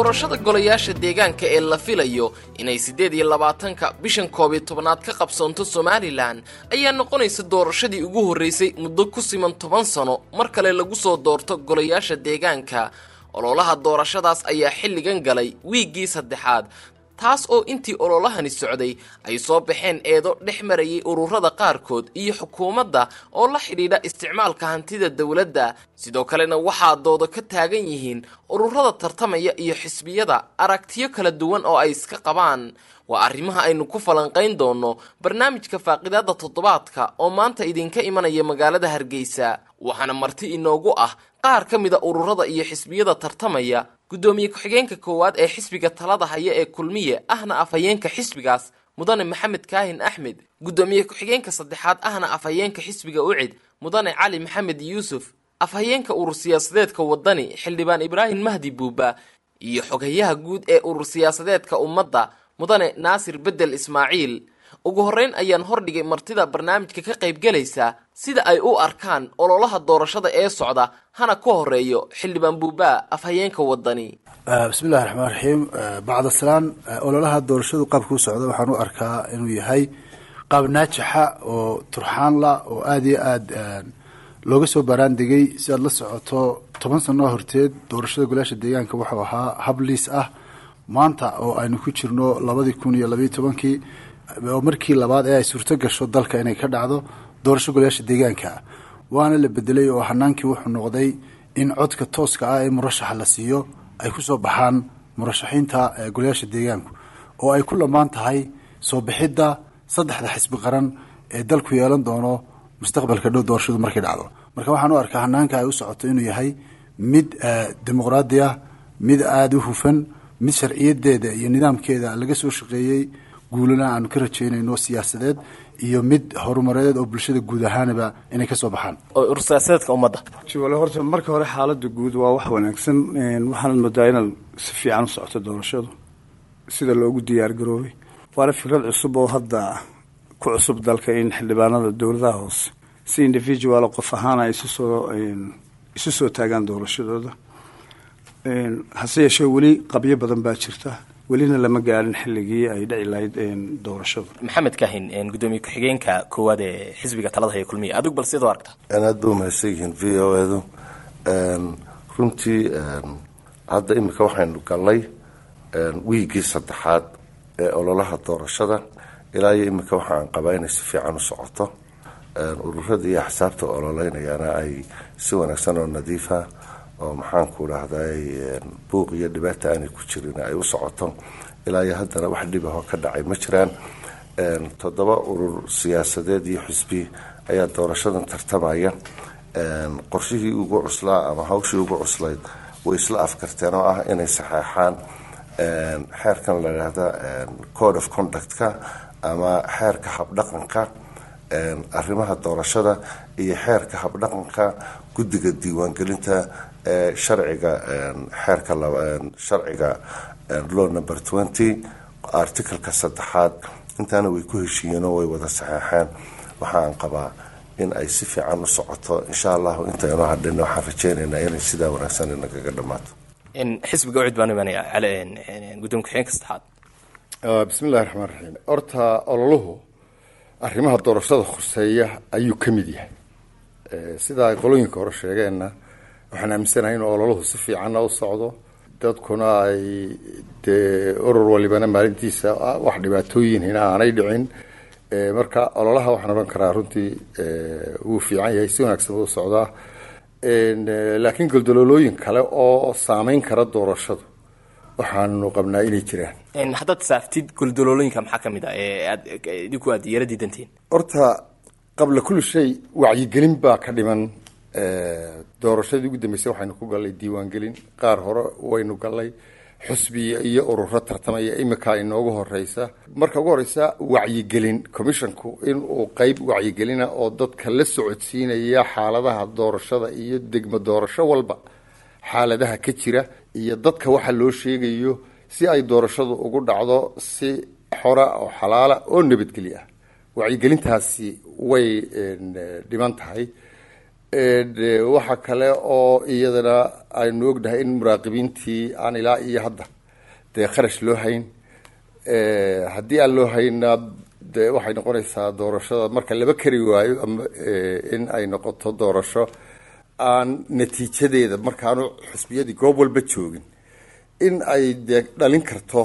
doorashada golayaasha deegaanka ee la filayo inay siddeed iyo labaatanka bishan koob iyo tobnaad ka qabsoonto somalilan ayaa noqonaysa doorashadii ugu horraysay muddo ku siman toban sano mar kale lagu soo doorto golayaasha deegaanka ololaha doorashadaas ayaa xilligan galay wiiggii saddexaad taas oo intii ololahani socday ay soo baxeen eedo dhex marayay ururada qaarkood iyo xukuumadda oo la xidhiidha isticmaalka hantida dowladda sidoo kalena waxaa doodo ka taagan yihiin ururada tartamaya iyo xisbiyada aragtiyo kala duwan oo ay iska qabaan waa arrimaha aynu ku falanqayn doonno barnaamijka faaqidaada toddobaadka oo maanta idinka imanaya magaalada hargeysa waxaana marti inoogu ah qaar ka mida ururada iyo xisbiyada tartamaya guddoomiye ku-xigeenka koowaad ee xisbiga talada haya ee kulmiye ahna afhayeenka xisbigaas mudane maxamed kaahin axmed guddoomiye ku-xigeenka saddexaad ahna afhayeenka xisbiga ucid mudane cali maxamed yuusuf afhayeenka urur siyaasadeedka wadani xildhibaan ibraahim mahdi buuba iyo xogayaha guud ee urur siyaasadeedka ummadda mudane naasir bedel ismaaciil ugu horreyn ayaan hordhigay martida barnaamijka ka qaybgelaysa sida ay u arkaan ololaha doorashada ee socda hana ka horeeyo xildhibaan buuba afhayeenka wadani bismillahi raxmaan raxiim bacda salaan ololaha doorashadu qaabka u socda waxaan u arkaa inuu yahay qaab naajixa oo turxaanla oo aada iyo aada looga soo baaraandegay si aad la socoto toban sanoo horteed doorashada golaasha deegaanka wuxuu ahaa hab liis ah maanta oo aynu ku jirno labadii kun iyo labayo tobankii oo markii labaad ee ay suurto gasho dalka inay ka dhacdo doorasho golayaasha deegaanka waana la bedelay oo hanaankii wuxuu noqday in codka tooska ah ee murashaxa la siiyo ay ku soo baxaan murashaxiinta golayaasha deegaanku oo ay ku lamaan tahay soo bixidda saddexda xisbi qaran ee dalku yeelan doono mustaqbalka dhow doorashadu markay dhacdo marka waxaan u arkaa hanaanka ay u socoto inuu yahay mid dimuqraadi ah mid aada u hufan mid sharciyadeeda iyo nidaamkeeda laga soo shaqeeyey guulana aanu ka rajeynayno siyaasadeed iyo mid horumareed oo bulshada guud ahaanaba inay ka soo baxaan urur siyaasadeedka ummadda wale horta marka hore xaaladda guud waa wax wanaagsan waxaanad moodaa inaad si fiican u socoto doorashadu sida loogu diyaar garoobay waana fikrad cusub oo hadda ku cusub dalka in xildhibaanada dowladaha hoose si individual qof ahaan ay isusoo isu soo taagaan doorashadooda hase yeeshee weli qabyo badan baa jirta welina lama gaarin xilligii ay dhici lahayd doorashadu maxamed kaahin guddoomiye ku-xigeenka koowaad ee xisbiga talada haya kulmiya adigu bal sidoo aragta aad ba umahadsan yihiin v o edu runtii hadda imika waxaynu galnay wiigii saddexaad ee ololaha doorashada ilaa iyo imika waxaan qabaa inay si fiican u socoto ururada iyo axsaabta ololeynayaana ay si wanaagsan oo nadiifa oo maxaanku dhahday buuq iyo dhibaata aanay ku jirin ay u socoto ilaa iyo haddana wax dhibahoo ka dhacay ma jiraan toddoba urur siyaasadeed iyo xisbi ayaa doorashadan tartamaya qorshihii ugu cuslaa ama hawshii ugu cuslayd way isla afkarteen oo ah inay saxeexaan xeerkan la dhahda code of conductka ama xeerka habdhaqanka arrimaha doorashada iyo xeerka habdhaqanka guddiga diiwaangelinta ee sharciga xeerka sharciga law number twenty articalka saddexaad intaana way ku heshiiyeenoo way wada saxeexeen waxaan qabaa in ay si fiican u socoto insha allahu intaynu hadhin waxaan rajeynaynaa inay sidaa wanaagsan inagaga dhammaato xisbiga ucid baan imanaya gudoomiye ku-xigeenka saddexaad bismillahi raxmaan raxiim horta ololuhu arrimaha doorashada khuseeya ayuu ka mid yahay sida ay qolooyinka hore sheegeenna waxaan aaminsanahay in ololuhu si fiicanna u socdo dadkuna ay dee urur walibana maalintiisa wax dhibaatooyinhina aanay dhicin marka ololaha waxaan odhan karaa runtii wuu fiican yahay si wanaagsan u socdaa laakiin goldololooyin kale oo saameyn kara doorashadu waxaanu qabnaa inay jiraan haddaad saaftid goldololooyinka maxaa ka mid ah ee aad idinku aad yara diidantiin horta qabla kulli shay wacyigelin baa ka dhiman doorashadii ugu dambeysay waxaynu ku gallay diiwaangelin qaar hore waynu gallay xusbiya iyo ururo tartamaya imika inoogu horeysa marka ugu horeysa wacyigelin commissionku inuu qeyb wacyigelina oo dadka la socodsiinaya xaaladaha doorashada iyo degmo doorasho walba xaaladaha ka jira iyo dadka waxa loo sheegayo si ay doorashadu ugu dhacdo si xora oo xalaala oo nabadgelyo ah wacyigelintaasi way dhiman tahay waxa kale oo iyadana aynu ognahay in muraaqibiintii aan ilaa iyo hadda dee kharash loo hayn haddii aan loo haynaa dee waxay noqonaysaa doorashada marka laba kari waayo ama in ay noqoto doorasho aan natiijadeeda markaanu xusbiyadii goob walba joogin in ay dee dhalin karto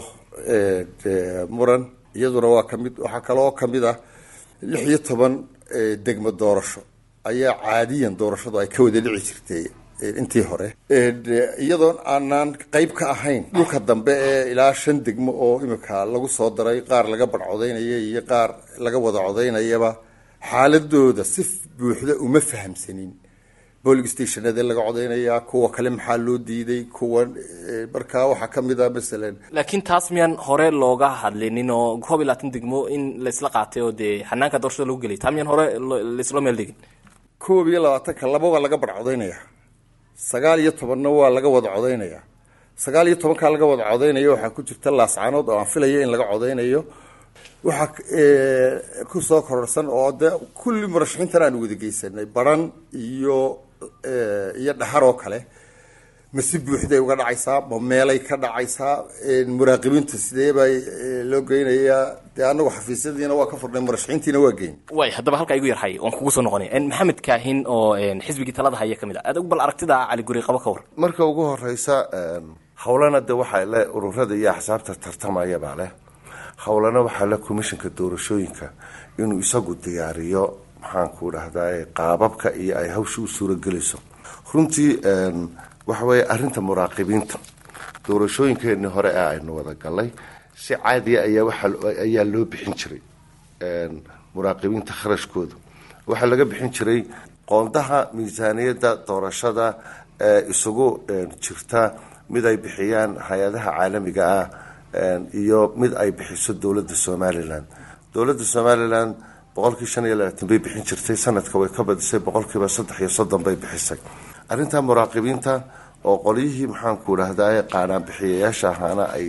muran iyaduna waa kamid waxaa kaloo kamid ah lix iyo toban degmo doorasho ayaa caadiyan doorashadu ay ka wada dhici jirtay intii hore iyadoon aanaan qeyb ka ahayn dhulka dambe ee ilaa shan degmo oo imika lagu soo daray qaar laga badhcodaynaya iyo qaar laga wada codaynayaba xaaladooda si buuxda uma fahamsanin boling stationade laga codaynayaa kuwa kale maxaa loo diiday kuwa markaa waxaa kamid ah masalan laakiin taas miyaan hore looga hadlinin oo koob iyo labaatan degmo in laisla qaatay oo dee xanaanka doorashada lagu gelay taa miyaan hore laisla meel dhigin koob iyo labaatanka laba waa laga badhcodaynaya sagaal iyo tobanna waa laga wada codaynaya sagaal iyo tobankaa laga wada codaynaya waxaa ku jirta laascaanood oo aan filaya in laga codaynayo waxaa kusoo kororsan oo de kulli murashaxiintan aan wada geysanay baran iyo iyo dhaxar oo kale ma si buuxday uga dhacaysaa ma meelay ka dhacaysaa muraaqibiinta sidee baa loo geynayaa dee anagu xafiisyadiina waa ka furnay murashaxiintiina waa geyn way haddaba halkaa igu yarhay waan kugu soo noqonaya maxamed kaahin oo xisbigii talada haya ka mid ah adag bal aragtida cali guri qabo ka war marka ugu horeysa howlana de waxaa le ururada iyo axsaabta tartamayabaa leh howlana waxaa le commissionka doorashooyinka inuu isagu diyaariyo maxaanku dhahdaa qaababka iyo ay hawsha u suuragelayso runtii waxa weeye arrinta muraaqibiinta doorashooyinkeenii hore ee aynu wada galay si caadiya ayaa waxa ayaa loo bixin jiray muraaqibiinta kharashkooda waxaa laga bixin jiray qoondaha miisaaniyadda doorashada ee isugu jirta mid ay bixiyaan hay-adaha caalamiga ah iyo mid ay bixiso dowladda somalilan dowladda somalilan boqolkii shan iyo labaatan bay bixin jirtay sanadka way ka badisay boqolkiiba saddex iyo soddon bay bixisay arrinta muraaqibiinta oo qolyihii maxaanku dhahdaa qaanaan bixiyayaasha ahaana ay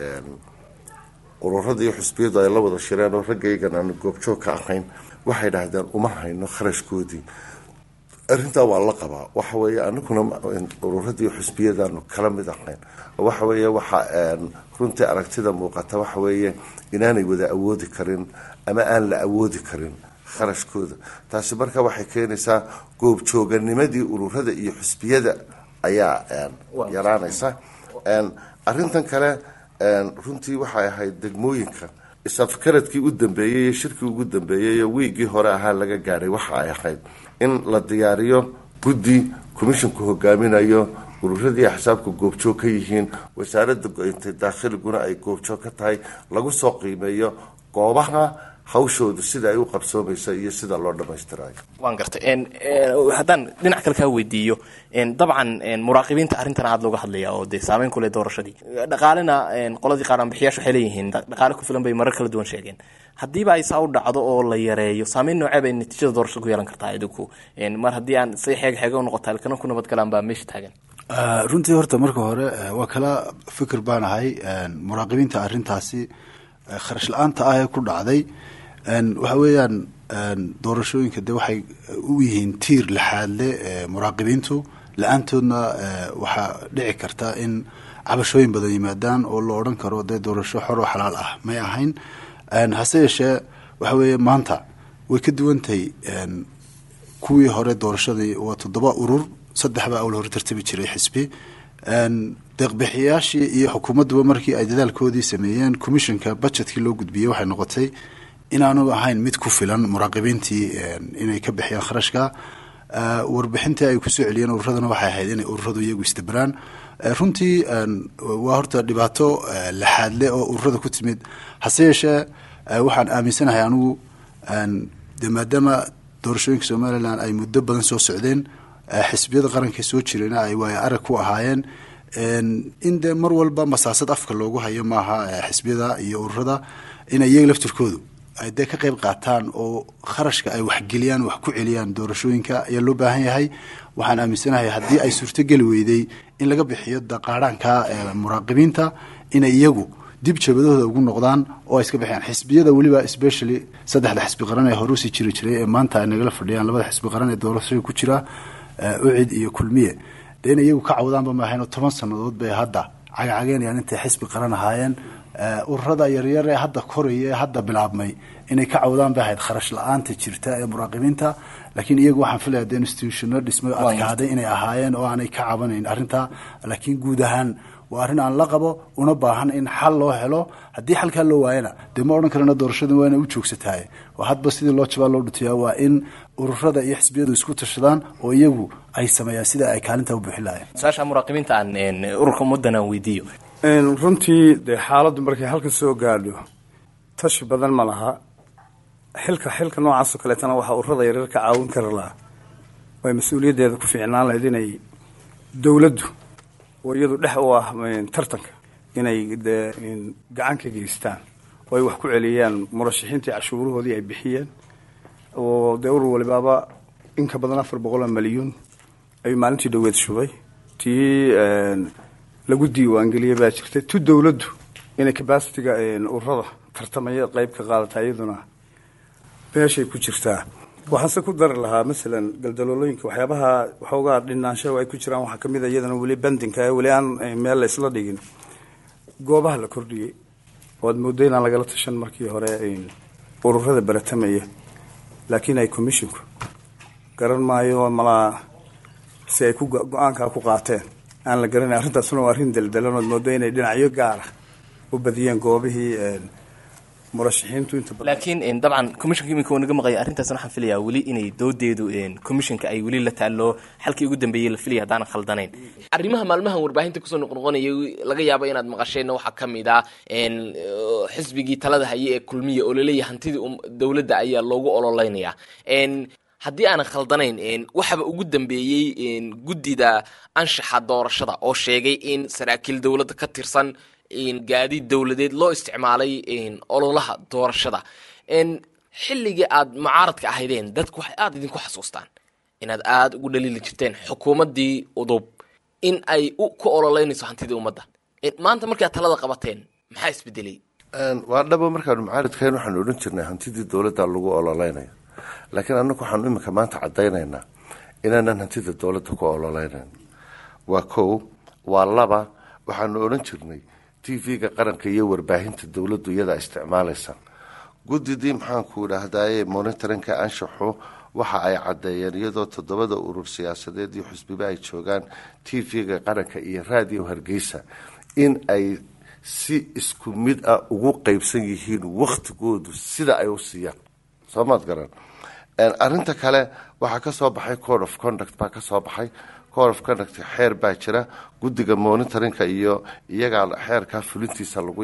ururada iyo xusbiyadu ay la wada shireen oo raggaygan aanu goobjoog ka ahayn waxay dhahdeen uma hayno kharashkoodii arrintaa waa la qabaa waxa weeye anaguna ururada iyo xusbiyadaanu kala mid ahayn waxa weeye waxa runtii aragtida muuqata waxa weeye inaanay wada awoodi karin ama aan la awoodi karin kharashkooda taasi marka waxay keenaysaa goobjooganimadii ururada iyo xusbiyada ayaa yaraanaysa arintan kale runtii waxay ahayd degmooyinka isafkaradkii u dambeeyey iyo shirkii ugu dambeeyey iyo wiigii hore ahaa laga gaadhay waxa ay ahayd in la diyaariyo guddi commisshinku hogaaminayo ururadii axsaabka goobjoog ka yihiin wasaaradda go-intay daakhiliguna ay goobjoog ka tahay lagu soo qiimeeyo goobaha hawshoodu sida ay u qabsoomaysa iyo sida loo dhammaystirayo waan gartay haddaan dhinac kale kaa weydiiyo dabcan muraaqibiinta arrintan aad looga hadlaya oo dee saameyn ku leh doorashadii dhaqaalena qoladii qaaraanbixiyaashu waxay leeyihiin dhaqaale ku filan bay marar kala duwan sheegeen haddiiba ay saa u dhacdo oo la yareeyo saameyn noocee bay natiijada doorashada ku yeelan kartaa idinku mar haddii aan say xeeg xeega u noqota halkana ku nabadgalaan baa meesha taagan runtii horta marka hore waa kala fikir baan ahay muraaqibiinta arrintaasi kharash la-aanta ah ee ku dhacday waxa weeyaan doorashooyinka de waxay u yihiin tiir laxaadle muraaqibiintu la-aantoodna waxaa dhici karta in cabashooyin badan yimaadaan oo la odhan karo dee doorasho xor oo xalaal ah may ahayn hase yeeshee waxa weeye maanta way ka duwantahay kuwii hore doorashadii waa toddoba urur saddex baa awla hore tartabi jiray xisbi deeqbixiyaashii iyo xukuumadduba markii ay dadaalkoodii sameeyeen commissionka budgetkii loo gudbiyey waxay noqotay inaanu ahayn mid ku filan muraaqibiintii inay ka bixiyaan kharashka warbixintii ay kusoo celiyeen ururaduna waxay ahayd inay ururadu iyagu isdabraan runtii waa horta dhibaato laxaadle oo ururada ku timid hase yeeshee waxaan aaminsanahay anigu de maadaama doorashooyinka somalilan ay muddo badan soo socdeen xisbiyada qaranka soo jirayna ay waaya arag ku ahaayeen in dee mar walba masaasad afka loogu hayo maaha xisbiyada iyo ururada in iyaga laftirkoodu ay dee ka qayb qaataan oo kharashka ay waxgeliyaan wax ku celiyaan doorashooyinka ayaa loo baahan yahay waxaan aaminsanahay haddii ay suurtogeli weyday in laga bixiyo daqaadhaanka muraaqibiinta inay iyagu dib jabadahooda ugu noqdaan oo ay iska bixiyaan xisbiyada weliba specially saddexda xisbi qaran ee hore usii jiri jiray ee maanta ay nagala fadhiyaan labada xisbi qaran ee doorashada ku jira ucid iyo kulmiye dee in iyagu ka cawdaanba maahayn oo toban sannadood bay hadda cagacageenayaan intay xisbi qaran ahaayeen ururada yaryar ee hadda koraya ee hadda bilaabmay inay ka cawdaan bay ahayd kharash la-aanta jirta ee muraaqibiinta laakiin iyagu waxaan filaya de institutiono dhismay adkaaday inay ahaayeen oo aanay ka cabanayn arrintaa laakiin guud ahaan waa arrin aan la qabo una baahan in xal loo helo haddii xalkaa loo waayana dee ma odhan karana doorashada waa inay u joogsatahay oo hadba sidii loo jabaa loo dhutiyaa waa in ururada iyo xisbiyadu isku tashadaan oo iyagu ay sameeyaan sida ay kaalintaa u buuxin lahayen su-aasha muraaqibiinta aan ururka muddan aan weydiiyo runtii dee xaaladdu markay halka soo gaadho tashi badan ma laha xilka xilka noocaasoo kaleetana waxaa ururada yaryar ka caawin kari lahaa way mas-uuliyaddeeda ku fiicnaan lahayd inay dowladdu oo iyadu dhex u ah tartanka inay dee gacan ka geystaan oo ay wax ku celiyaan murashaxiintii cashuurahoodii ay bixiyeen oo dee urur walibaaba in ka badan afar boqol oo malyuun ayuu maalintii dhaweed shubay tii lagu diiwaangeliyey baa jirtay tu dowladdu inay cabacitiga ururada tartamaya qeyb ka qaadata iyaduna meeshay ku jirtaa waxaanse ku dari lahaa masalan galdaloolooyinka waxyaabaha waxoogaa dhinaanshaha ay ku jiraan waxaa kamid a iyadana weli bandinka ee weli aan meel la isla dhigin goobaha la kordhiyey oo aad mooddo inaan lagala tashan markii hore ururada baratamaya laakiin ay commishinku garan maayo malaa si ay ku go-aankaa ku qaateen aan la garanay arrintaasuna waa arrin daldalan ood mooddo inay dhinacyo gaara u badiyeen goobihii murashaxiintu inta badan laakiin dabcan commissionka iminka uu naga maqaya arrintaasna waxaan filayaa weli inay doodeedu commissionka ay weli la taallo xalkii ugu dambeeyey la filaya haddaanan khaldanayn arrimaha maalmahan warbaahinta kusoo noqnoqonaya laga yaabo inaad maqasheenna waxaa ka mid ah xisbigii talada haye ee kulmiya oo laleeyahay hantidii dowladda ayaa loogu ololeynaya haddii aanan khaldanayn waxaba ugu dambeeyey guddida anshaxa doorashada oo sheegay in saraakiil dowladda ka tirsan gaadiid dowladeed loo isticmaalay ololaha doorashada xilligii aad mucaaradka ahaydeen dadku waxay aada idinku xasuustaan inaad aada ugu dhaliili jirteen xukuumaddii udub in ay ku ololeynayso hantidii ummadda maanta markaad talada qabateen maxaa isbedelay waa dhabo markaanu mucaaradkahayn waxaanu odhan jirnay hantidii dowladda lagu ololeynayo laakiin annagu waxaanu iminka maanta caddaynaynaa inaanan hantida dowladda ku ololeynayn waa kow waa laba waxaanu odhan jirnay t v-ga qaranka iyo warbaahinta dowladdu iyadaa isticmaalaysa guddidii maxaanku idhaahdaye monitorinka anshaxu waxa ay caddeeyeen iyadoo toddobada urur siyaasadeed iyo xusbiba ay joogaan t v-ga qaranka iyo raadiyo hargeysa in ay si isku mid ah ugu qeybsan yihiin wakhtigoodu sida ay u siiyaan soo maad garan arrinta kale waxaa ka soo baxay code of conduct baa ka soo baxay code of conduct xeer baa jira guddiga monitorinka iyo iyagaa xeerkaa fulintiisa lagu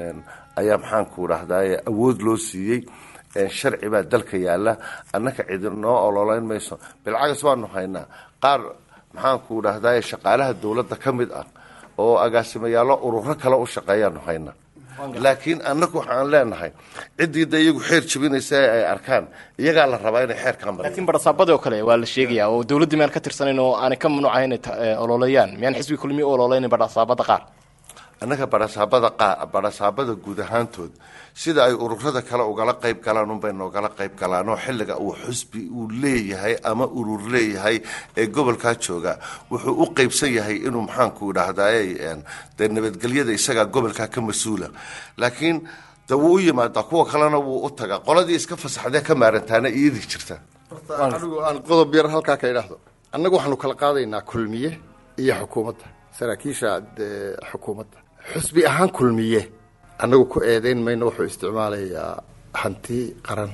ayaa maxaanku dhahdaye awood loo siiyey sharci baa dalka yaala annaka cidi noo ololeyn mayso bilcagas waanu haynaa qaar maxaanku dhahdaye shaqaalaha dowladda ka mid ah oo agaasimayaalo ururo kale u shaqeeyaanu hayna laakiin annagu waxaan leenahay ciddii da iyagu xeer jabinaysa ay arkaan iyagaa la rabaa inay xeerkaa mariyaan laakiin barasaabadii oo kale waa la sheegayaa oo dowladdii miyaan ka tirsanayn oo aanay ka mamnuucahay inay ololeeyaan miyaan xisbi kulmiya u ololeynayn barasaabada qaar annaga barasaabada qaa barasaabada guud ahaantood sida ay ururada kale ugala qayb galaan unbay noogala qayb galaan oo xilliga uu xusbi uu leeyahay ama urur leeyahay ee gobolkaa jooga wuxuu u qeybsan yahay inuu maxaanku idhaahdaye dee nabadgelyada isagaa gobolkaa ka mas-uula laakiin de wuu u yimaadaa kuwa kalena wuu u tagaa qoladii iska fasaxdee ka maarantaana iyadii jirta anigu aan qodob yar halkaa ka idhaahdo annagu waxaanu kala qaadaynaa kulmiye iyo xukuumadda saraakiisha xukuumadda xusbi ahaan kulmiye annagu ku eedeyn mayno wuxuu isticmaalayaa hanti qaran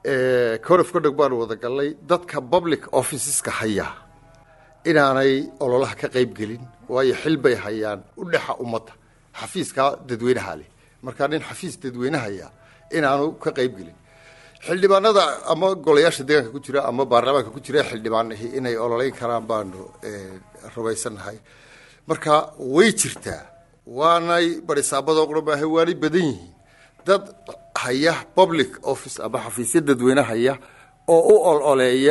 corof ka dhog baanu wada gallay dadka public officeska haya inaanay ololaha ka qayb gelin waayo xil bay hayaan u dhexa ummadda xafiiska dadweynaha leh markaa nin xafiis dadweyne haya inaanu ka qayb gelin xildhibaanada ama golayaasha deegaanka ku jira ama baarlamaanka ku jira xildhibaanahi inay ololeyn karaan baanu rumaysannahay marka way jirtaa waanay barisaabadoo qura maaha waanay badan yihiin dad haya public office ama xafiisya dadweyne haya oo u ololeeya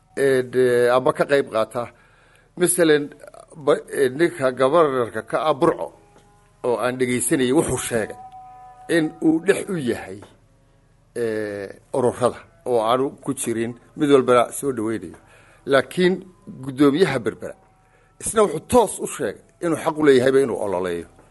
ama ka qayb qaata masalan ninka gobarnarka ka ah burco oo aan dhegaysanayay wuxuu sheegay in uu dhex u yahay ururada oo aanu ku jirin mid walbana soo dhaweynayo laakiin guddoomiyaha berbera isna wuxuu toos u sheegay inuu xaq u leeyahayba inuu ololeeyo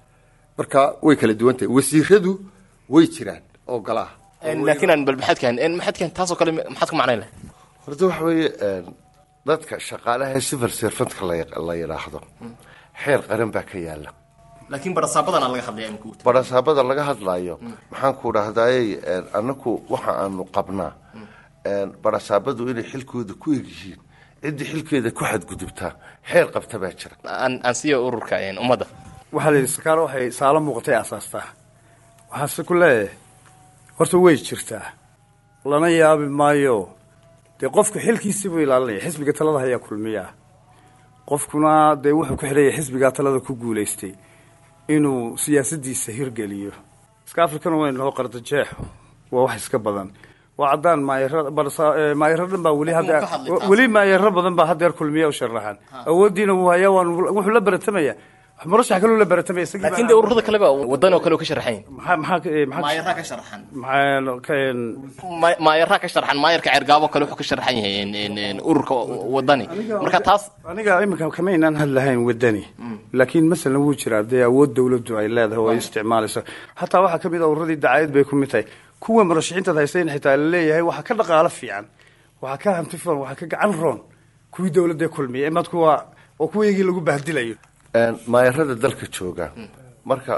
marka way kala duwan tahay wasiiradu way jiraan oo galaha laakiin aan bal maxaadkan maxaadkan taasoo kale maxaad ku macnayn lahay horta waxa weeye dadka shaqaalaha ee civil servantka la- la yidhaahdo xeer qaran baa ka yaala laakiin barasaabadan aan laga hadlaya imika uta barasaabada laga hadlaayo maxaan ku dhahdaayey annaku waxa aanu qabnaa barasaabadu inay xilkooda ku egyihiin ciddii xilkeeda ku xadgudubtaa xeer qabta baa jira aan aan siiya ururka ummadda waxaa la yidhi sakaalo waxay saalo muuqatay asaastaa waxaase ku leeyahay horta way jirtaa lana yaabi maayo dee qofku xilkiisii buu ilaalinaya xisbiga talada ayaa kulmiyaa qofkuna dee wuxuu ku xidhaya xisbigaa talada ku guulaystay inuu siyaasadiisa hirgeliyo iska afrikana waynu naho qardajeexo waa wax iska badan waa caddaan maayaro maayaro dhan baa weli hadda ka hadlay taas. weli maayaro badan baa haddeer kulmiya u sharaxan awooddiina wuu hayaa waan wuxuu la baratamaya murashax kaluu la baratamaya isagii baa- laakiin dee ururada kaleba wadan oo kale oo ka sharaxayn maxaa maxaa ka- eh, maxaa maayaraa ka sharaxan maxaa ka een, Ma- maayaraa ka sharaxan maayarka ceergaabo kale wuxuu ka sharaxan yahay en- en- en ururka wadani marka taas aniga iminka kama inaan hadlahayn wadani laakiin masalan wuu jiraa dee awood dawladdu ay leedahay oo ay isticmaalayso xataa waxaa kamid a ururadii dacaayad bay ku mid tahay kuwa murashaxiintaad haysayn xitaa laleeyahay waxaa ka dhaqaalo fiican waxaa ka hanti fiican waxaa ka gacan roon kuwii dawladda kulmiya imaad kuwa oo kuwaygii lagu bahdilayo maayarada dalka jooga marka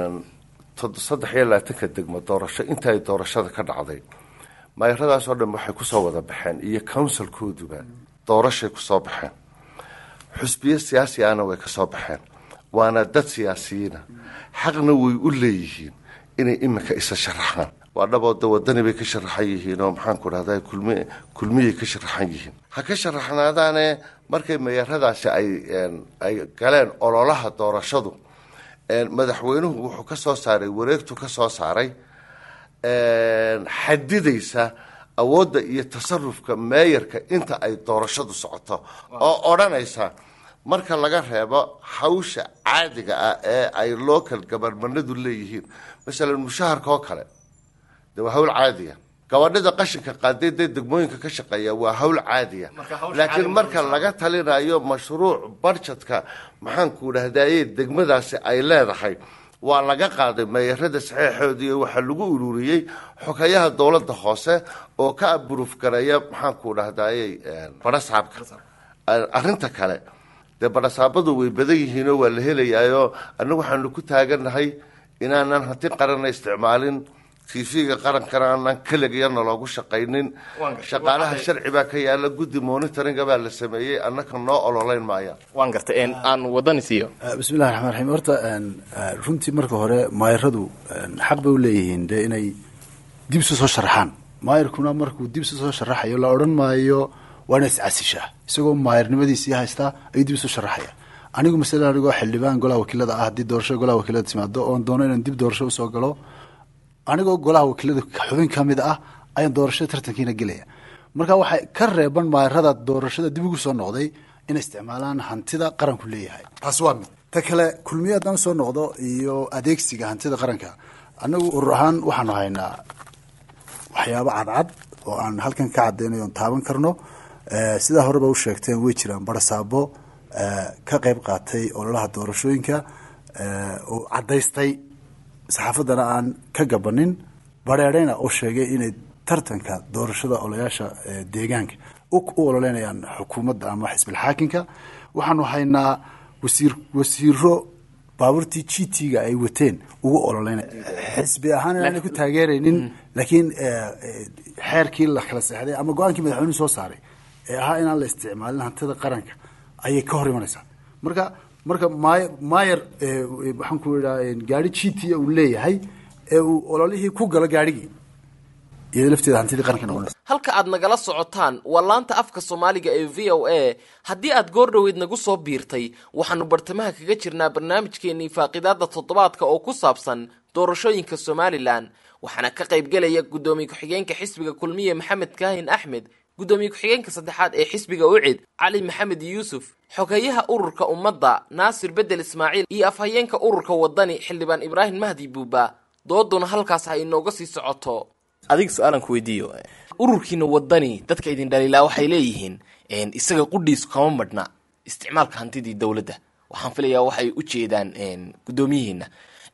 tod- saddex iyo labaatanka degmo doorasho inta ay doorashada ka dhacday maayaradaas oo dhan waxay kusoo wada baxeen iyo counsilkooduba doorashay kusoo baxeen xusbiyo siyaasi ahna way ka soo baxeen waana dad siyaasiyiina xaqna way u leeyihiin inay iminka isa sharaxaan waa dhabooda wadani bay ka sharaxan yihiin oo maxaan ku dhahda kulmi kulmiyay ka sharaxan yihiin ha ka sharaxnaadaane markay mayaaradaasi ay ay galeen ololaha doorashadu madaxweynuhu wuxuu ka soo saaray wareegtu ka soo saaray xadidaysa awoodda iyo tasarufka meeyarka inta ay doorashadu socoto oo odhanaysa marka laga reebo hawsha caadiga ah ee ay local gabarmanadu leeyihiin masalan mushaharka oo kale de waa hawl caadiya gabadhida qashinka qaaday dee degmooyinka ka shaqeeya waa hawl caadiya laakiin marka laga talinayo mashruuc barjadka maxaanku dhahdaye degmadaasi ay leedahay waa laga qaaday meeyarada saxeexoodii waxaa lagu ururiyey xogayaha dowladda hoose oo ka aburuuf gareeya maxaanku dhahdaye barasaabka arrinta kale dee barasaabadu way badan yihiinoo waa la helayaayo annagu waxaanu ku taaganahay inaanan hanti qarana isticmaalin tv-ga qarankana aanan keligiyana loogu shaqaynin shaqaalaha sharci baa ka yaala guddi monitoringa baa la sameeyey annaka noo ololeyn maaya waan gartay en aan wadani siiyo bismillahi raxmaan raxiim horta runtii marka hore maayaradu xaq bay u leeyihiin dee inay dib isu soo sharaxaan maayarkuna markuu dib isu soo sharaxayo la odhan maayo waa ina iscasishaa isagoo maayarnimadiisii haystaa ayuu dib isu sharaxaya anigu masalan anigoo xildhibaan golaha wakiilada ah haddii doorashada golaha wakiilada timaado oon doono inaan dib doorasho usoo galo anigoo golaha wakiilada xubin ka mid ah ayaan doorashada tartankiina gelaya marka waxay ka reeban maayarada doorashada dib ugu soo noqday inay isticmaalaan hantida qaranku leeyahay taas waa mid ta kale kulmiye haddaan soo noqdo iyo adeegsiga hantida qaranka annagu urur ahaan waxaanu haynaa waxyaabo cadcad oo aan halkan ka cadaynayo oon taaban karno sidaa horeba u sheegteen way jiraan barasaabo ka qayb qaatay ololaha doorashooyinka oo caddaystay saxaafaddana aan ka gabanin bareereyna oo sheegay inay tartanka doorashada olayaasha deegaanka u ololeynayaan xukuumadda ama xisbilxaakinka waxaanu haynaa wasiir wasiiro baabuurtii g t-ga ay wateen ugu ololeynaya xisbi ahaan inaanay ku taageeraynin laakiin xeerkii la kala seexday ama go-aankii madaxweynuhu soo saaray ee ahaa inaan la isticmaalin hantida qaranka ayay ka hor imanaysaa marka marka my mayer waxaan ku idhaa gaari g t uu leeyahay ee uu ololihii ku galo gaarhigii iyada lafteeda hantidii qaranka noqonaysa halka aad nagala socotaan waa laanta afka soomaaliga ee v o a haddii aad goor dhoweyd nagu soo biirtay waxaanu bartamaha kaga jirnaa barnaamijkeenii faaqidaada toddobaadka oo ku saabsan doorashooyinka somalilan waxaana ka qaybgelaya guddoomiye ku-xigeenka xisbiga kulmiye maxamed kaahin axmed guddoomiye ku-xigeenka saddexaad ee xisbiga ucid cali maxamed yuusuf xogeyaha ururka ummadda naasir bedel ismaaciil iyo afhayeenka ururka wadani xildhibaan ibraahim mahdi buuba dooduna halkaas ha inooga sii socoto adiga su-aalan ku weydiiyo ururkiina wadani dadka idin dhaliilaa waxay leeyihiin isaga qudhiisu kama madhna isticmaalka hantidii dowladda waxaan filayaa waxay u jeedaan guddoomiyihiina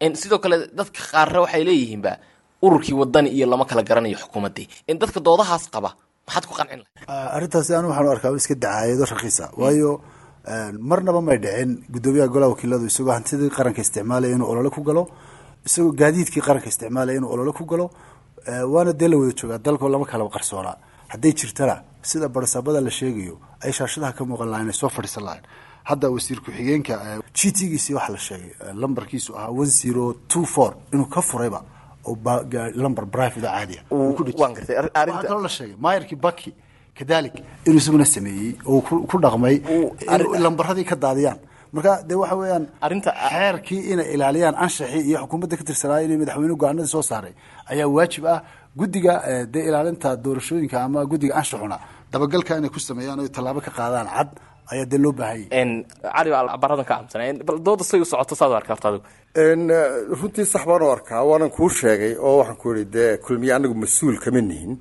sidoo kale dadka qaarre waxay leeyihiinba ururkii wadani iyo lama kala garanayo xukuumaddii dadka doodahaas qaba maxaad ku qancin lahay arrintaasi anu waxaan u arkaa iska dacaayado rakiisa waayo marnaba may dhicin guddoomiyaha golaha wakiiladu isagoo hantidii qaranka isticmaalaya inuu olole ku galo isagoo gaadiidkii qaranka isticmaalaya inuu olole ku galo waana dee la wada joogaa dalkoo lama kalaba qarsoonaa hadday jirtana sida barsaabada la sheegayo ay shaashadaha ka muuqan lahayn ay soo fadhiisan lahayn hadda wasiir ku-xigeenka g t giisi waxaa la sheegay lambarkiisu ahaa one zero two four inuu ka furayba oo lamber private oo caadiya waan gartay ar- waxaa arrinta kaloo la sheegay maayarkii baki kadalik inuu isaguna sameeyey oo ku ku dhaqmay in lambaradii ka daadiyaan marka dee waxa weeyaan Arrinta- xeerkii inay ilaaliyaan anshaxii iyo xukuumadda ka tirsanaayo inay madaxweynuhu go-aanadii soo saaray ayaa waajib ah guddiga eh, dee ilaalinta doorashooyinka ama guddiga anshaxuna dabagalka inay ku sameeyaan oo ay tallaabo ka qaadaan cad ayaa dee loo baahanyay een, cali baa baradan ka camsanay bal dooda say u socoto saad u arka horta adigu n runtii sax baan u arkaa waanan kuu sheegay oo waxaan ku ihi dee kulmiye anagu mas-uul kama nihin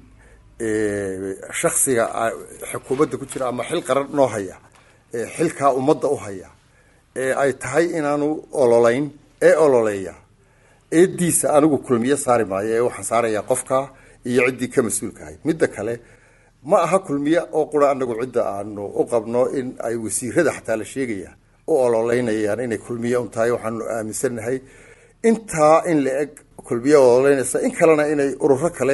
shaksiga a- xukuumadda ku jira ama xil qaran noo haya ee xilkaa ummadda u haya ee ay tahay inaanu ololeyn ee ololeeya eediisa anigu kulmiye saari maayo ee waxaan saarayaa qofka iyo ciddii ka mas-uulka ahayd midda kale ma aha kulmiye oo qura anagu cidda aanu u qabno in ay wasiirada xataa la sheegaya u ololeynayaan inay kulmiye un tahay waxaanu aaminsanahay intaa in la eg kulmiye ololeynaysa in kalena inay ururo kale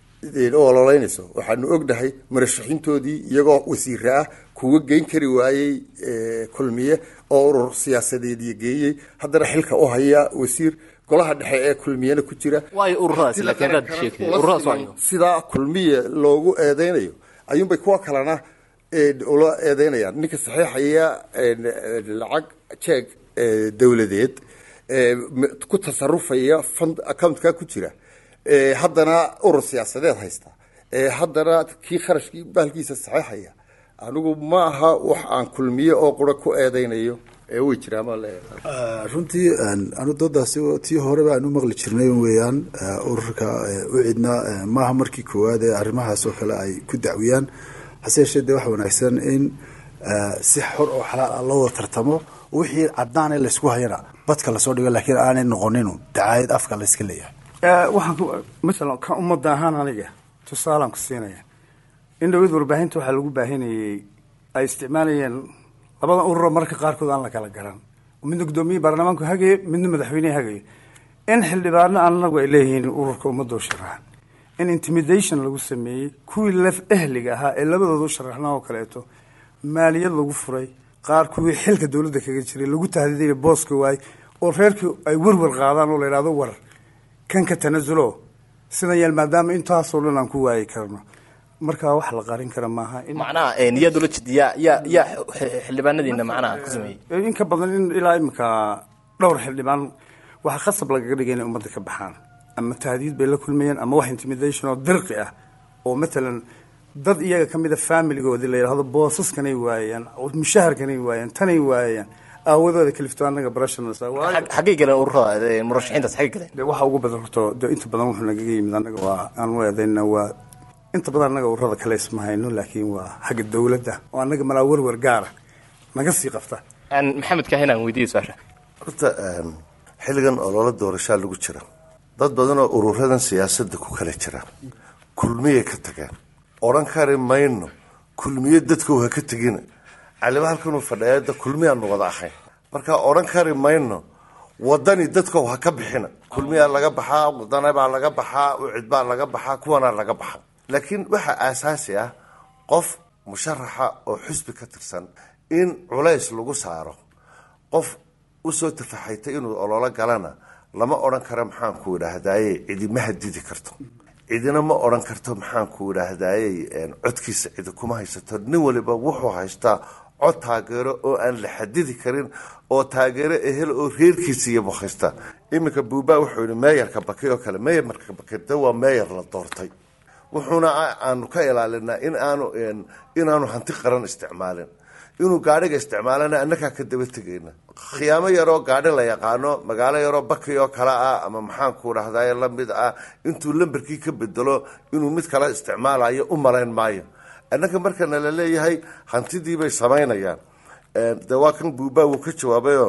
u ololeynayso waxaanu ognahay marashaxiintoodii iyagoo wasiire ah kuwa geyn kari waayey eh, kulmiye oo urur siyaasadeediyo geeyey haddana xilka u haya wasiir golaha dhexe ee kulmiyena ku jira waayo ururadaasi laakiin haddaad sheegtay ururadaas waayo sidaa kulmiye loogu eedeynayo ayuunbay kuwa kalena eh, ula eedeynayaan ninka saxiixaya eh, lacag jeeg eh, dowladeed eh, m- ku tasarufaya fund accountka ku jira eh, haddana urur siyaasadeed haysta eh, haddana kii kharashkii bahalkiisa saxiixaya anigu ma aha wax aan kulmiye oo qura ku eedeynayo ee way jiraan maa leeyahay runtii anu doodaasi tii horeba aan u maqli jirnay weeyaan eh, ururka eh, u cidna eh, maaha markii koowaad ee arrimahaas oo kale ay ku dacwiyaan hase yeeshee dee waxa wanaagsan in eh, si xor oo xalaal ah loo wada tartamo wixii caddaane laysku hayana badka lasoo dhigo laakiin aanay noqoninu dacaayad afka layska leeyahay Eh, waxaan ku masalan ka ummadda ahaan aniga tusaalaan ku siinaya in dhawad warbaahinta waxaa lagu baahinayay ay isticmaalayeen labada ururo marka qaarkood aan la kala garan midna guddoomiye baarlamaanku hagaye midna madaxweynehe hagaye in xildhibaano anagu ay leeyihiin ururka ummadda u sharaxan in intimidation lagu sameeyey kuwii laf ehliga ahaa ee labadooda u sharaxnaa oo kaleeto maaliyad lagu furay qaar kuwii xilka dowladda kaga jiray lagu tahdiiday booska waay oo reerkii ay werwer qaadaan oo la yidhahdo war kan ka tanasulo sidan yeel maadaama intaasoo dhan aan ku waayi karno markaa wax la qarin kara maaha in macnaha een, yaa dula jid yaa yaa yaa x- xildhibaanadiina macnaha ku sameeyey in ka badan in ilaa imika dhowr xildhibaan waxaa khasab lagaga dhigay inay ummadda ka baxaan ama tahdiid bay la kulmayeen ama wax intimidation oo dirqi ah oo matalan dad iyaga ka mida familigoodii la yidhahdo boosaskanay waayeen mushaharkanay waayeen tanay waayeen aawadooda kalifto anaga barashanasa Xag- xaggay galeen ururada ee, murashaxiintaas xaggay galeen de waxa ugu badan horta de inta badan wuxuu nagaga yimid anaga waa aan u eedayna waa inta badan anaga ururada kale isma hayno laakiin waa xagga dowladda oo anaga malaa werwer gaara naga sii qabta Aan maxamed kaahin aan weydiiyey su-aasha horta em, xilligan ololo doorashaa lagu jira dad badan oo ururadan siyaasadda ku kala jira kulmiyay ka tageen odhan kari mayno kulmiye dadkow ha ka tegina caliba halkanuu fadhiyaada kulmiyaanu wada ahayn marka odhan kari mayno wadani dadkow ha ka bixina kulmiyaa laga baxaa wadana baa laga baxaa ucid baa laga baxaa kuwanaa laga baxa laakiin waxaa aasaasi ah qof musharaxa oo xusbi ka tirsan in culays lagu saaro qof usoo tafaxaytay inuu ololo galana lama odhan karo maxaanku idhaahdaaye cidima hadidi karto cidina ma odhan karto maxaanku idhaahdaaye codkiisa cidi kuma haysato nin waliba wuxuu haystaa cod taageero oo aan la xadidi karin oo taageero ehel oo reerkiisa iyaba haysta iminka buubaa wuxuu yihi meeyarka baki oo kale meeyarka baki de waa meeyar la doortay wuxuuna aanu ka ilaalinaa in aanu inaanu hanti qaran isticmaalin inuu gaadhiga isticmaalana annagaa ka daba tegayna khiyaamo yaroo gaadhi la yaqaano magaalo yaroo baki oo kale ah ama maxaanku dhahdaye lamid ah intuu lamberkii ka bedelo inuu mid kale isticmaalayo u malayn maayo annaga markana la leeyahay hantidiibay samaynayaan de waa kan buubaa wuu ka jawaabayoo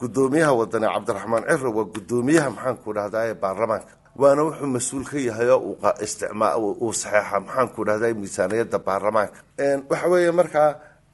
gudoomiyaha wadani cabdiraxmaan ciro waa gudoomiyaha maxaanku dhahdaye baarlamaanka waana wuxuu mas-uul ka yahay oo uu qa- isticmaa uu uu saxeexa maxaanku dhahday miisaaniyadda baarlamaanka waxa weeye markaa